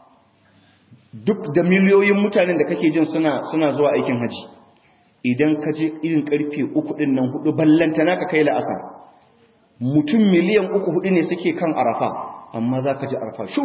duk da miliyoyin mutanen da kake jin suna suna zuwa aikin haji idan ka je irin karfe uku din nan hudu ballanta naka kai la'asar mutum miliyan uku hudu ne suke kan arafa amma za ka ji arafa shu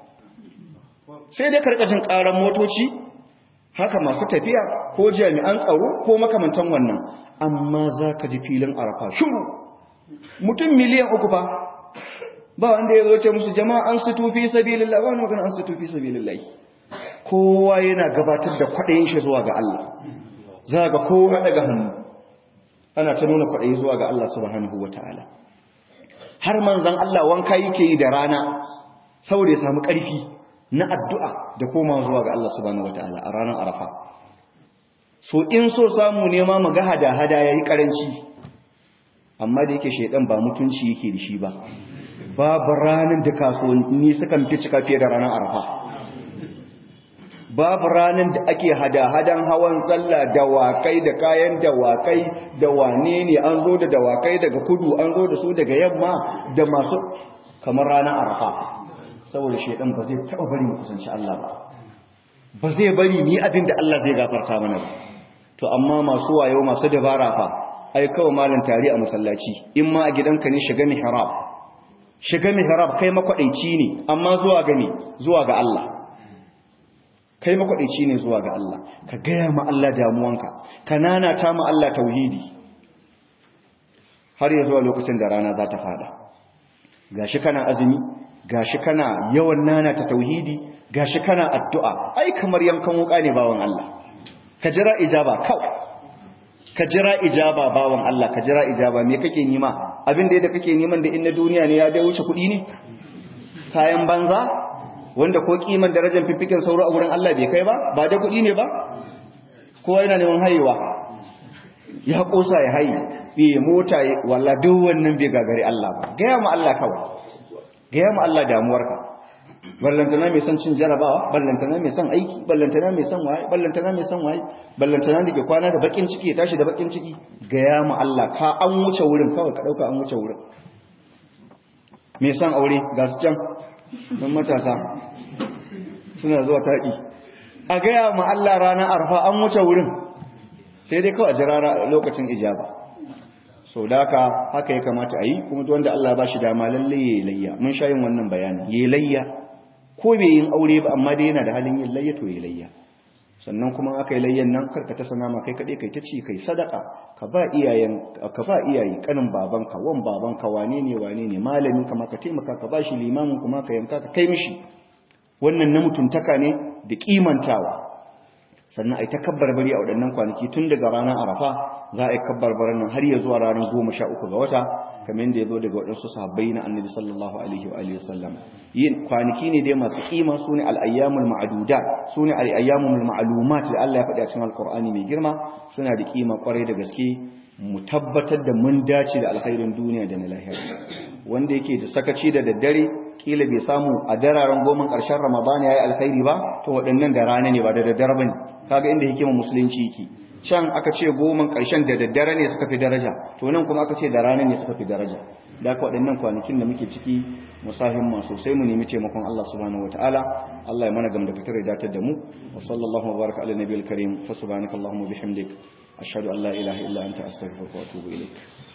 sai dai karkashin karan motoci haka masu tafiya ko jami'an tsaro ko makamantan wannan amma za ka ji filin arafa shuru mutum miliyan uku ba ba wanda ya zoce musu jama'a an su tufi sabilillah ba wani magana an su tufi sabilillah kowa yana gabatar da kwaɗayin shi zuwa ga Allah za ga kowa daga hannu ana ta nuna kwaɗayi zuwa ga Allah subhanahu wa ta'ala har manzan Allah wanka yake yi da rana saboda ya samu ƙarfi na addu'a da koma zuwa ga Allah subhanahu wataala a ranar Arafa so in so samu nema mu ga hada-hada yayi karanci amma da yake shedan ba mutunci yake da shi ba babu ranar da kasuwanni sukan fi cika fiye da ranar Arafa babu ranar da ake hada-hadan hawan sallah dawakai da kayan dawakai da wane ne an zo da dawakai daga kudu an zo da su daga yamma da masu kamar ranar Arafa saboda shaidan ba zai taɓa bari mu kusanci Allah ba ba zai bari ni abin da Allah zai gafarta mana ba to amma masu wayo masu dabara fa ai kawai malam tari a masallaci in ma a gidanka ne shiga mihrab shiga mihrab kai makwadaici ne amma zuwa ga ne zuwa ga Allah kai makwadaici ne zuwa ga Allah ka gaya ma Allah damuwanka ka nanata ma Allah tauhidi har ya zuwa lokacin da rana za ta fada gashi kana azumi gashi kana yawan nana ta tauhidi gashi kana addu'a ai kamar yankan wuka ne bawan Allah ka jira ijaba kawai ka jira ijaba bawan Allah ka jira ijaba me kake nima abin da yadda kake neman da in na duniya ne ya dai wuce kuɗi ne kayan banza wanda ko kiman darajar fifikin sauro a wurin Allah bai kai ba ba da kuɗi ne ba kowa yana neman hayewa ya kosa ya haye bai mota walla duk wannan bai gagari Allah ba gaya mu Allah kawai gaya mu Allah damuwarka ballantana mai son cin jarabawa ballantana mai son aiki ballantana mai son waye ballantana mai son waye ballantana da ke kwana da bakin ciki ya tashi da bakin ciki gaya mu Allah ka an wuce wurin kawai ka dauka an wuce wurin mai son aure ga su can don matasa suna zuwa taɗi a gaya mu Allah ranar arfa an wuce wurin sai dai kawai a jira lokacin ijaba sau da haka haka ya kamata a yi kuma wanda Allah ba shi dama lalle ya yi layya mun sha yin wannan bayanin ya yi layya ko bai yin aure ba amma dai yana da halin yin layya to ya yi layya sannan kuma aka yi layyan nan karka ta sana ma kai kaɗai kai ta ci kai sadaka ka ba iyayen ka ba iyaye kanin babanka wan babanka wane ne wane ne malamin ka ma ka taimaka ka ba shi limamin kuma ka yanka ka kai mishi wannan na mutuntaka ne da kimantawa sannan a yi ta kabbarbari a waɗannan kwanaki tun daga ranar arafa za a yi kabbarbarin nan har ya zuwa ranar goma sha uku ga wata kamar yadda ya zo daga waɗansu sahabbai na annabi sallallahu alaihi wa alihi wasallam yin kwanaki ne dai masu kima su ne al'ayyamul ma'aduda su ne al'ayyamul ma'alumat da Allah ya faɗi a cikin alƙur'ani mai girma suna da kima kwarai da gaske mu tabbatar da mun dace da alkhairin duniya da na lahira wanda yake da sakaci da daddare kila bai samu a dararen goma ƙarshen ramadana ya yi alkhairi ba to waɗannan da rana ne ba da daddare ba ne kaga inda hikimar musulunci yake can aka ce goma ƙarshen da daddare ne suka fi daraja to nan kuma aka ce da rana ne suka fi daraja da aka waɗannan kwanakin da muke ciki musahin ma sosai mu nemi taimakon Allah subhanahu wataala Allah ya mana gam da fitar da datar da mu wa sallallahu wa baraka ala nabiyil karim fa subhanakallahumma bihamdik ashhadu an la ilaha illa anta astaghfiruka wa atubu ilaik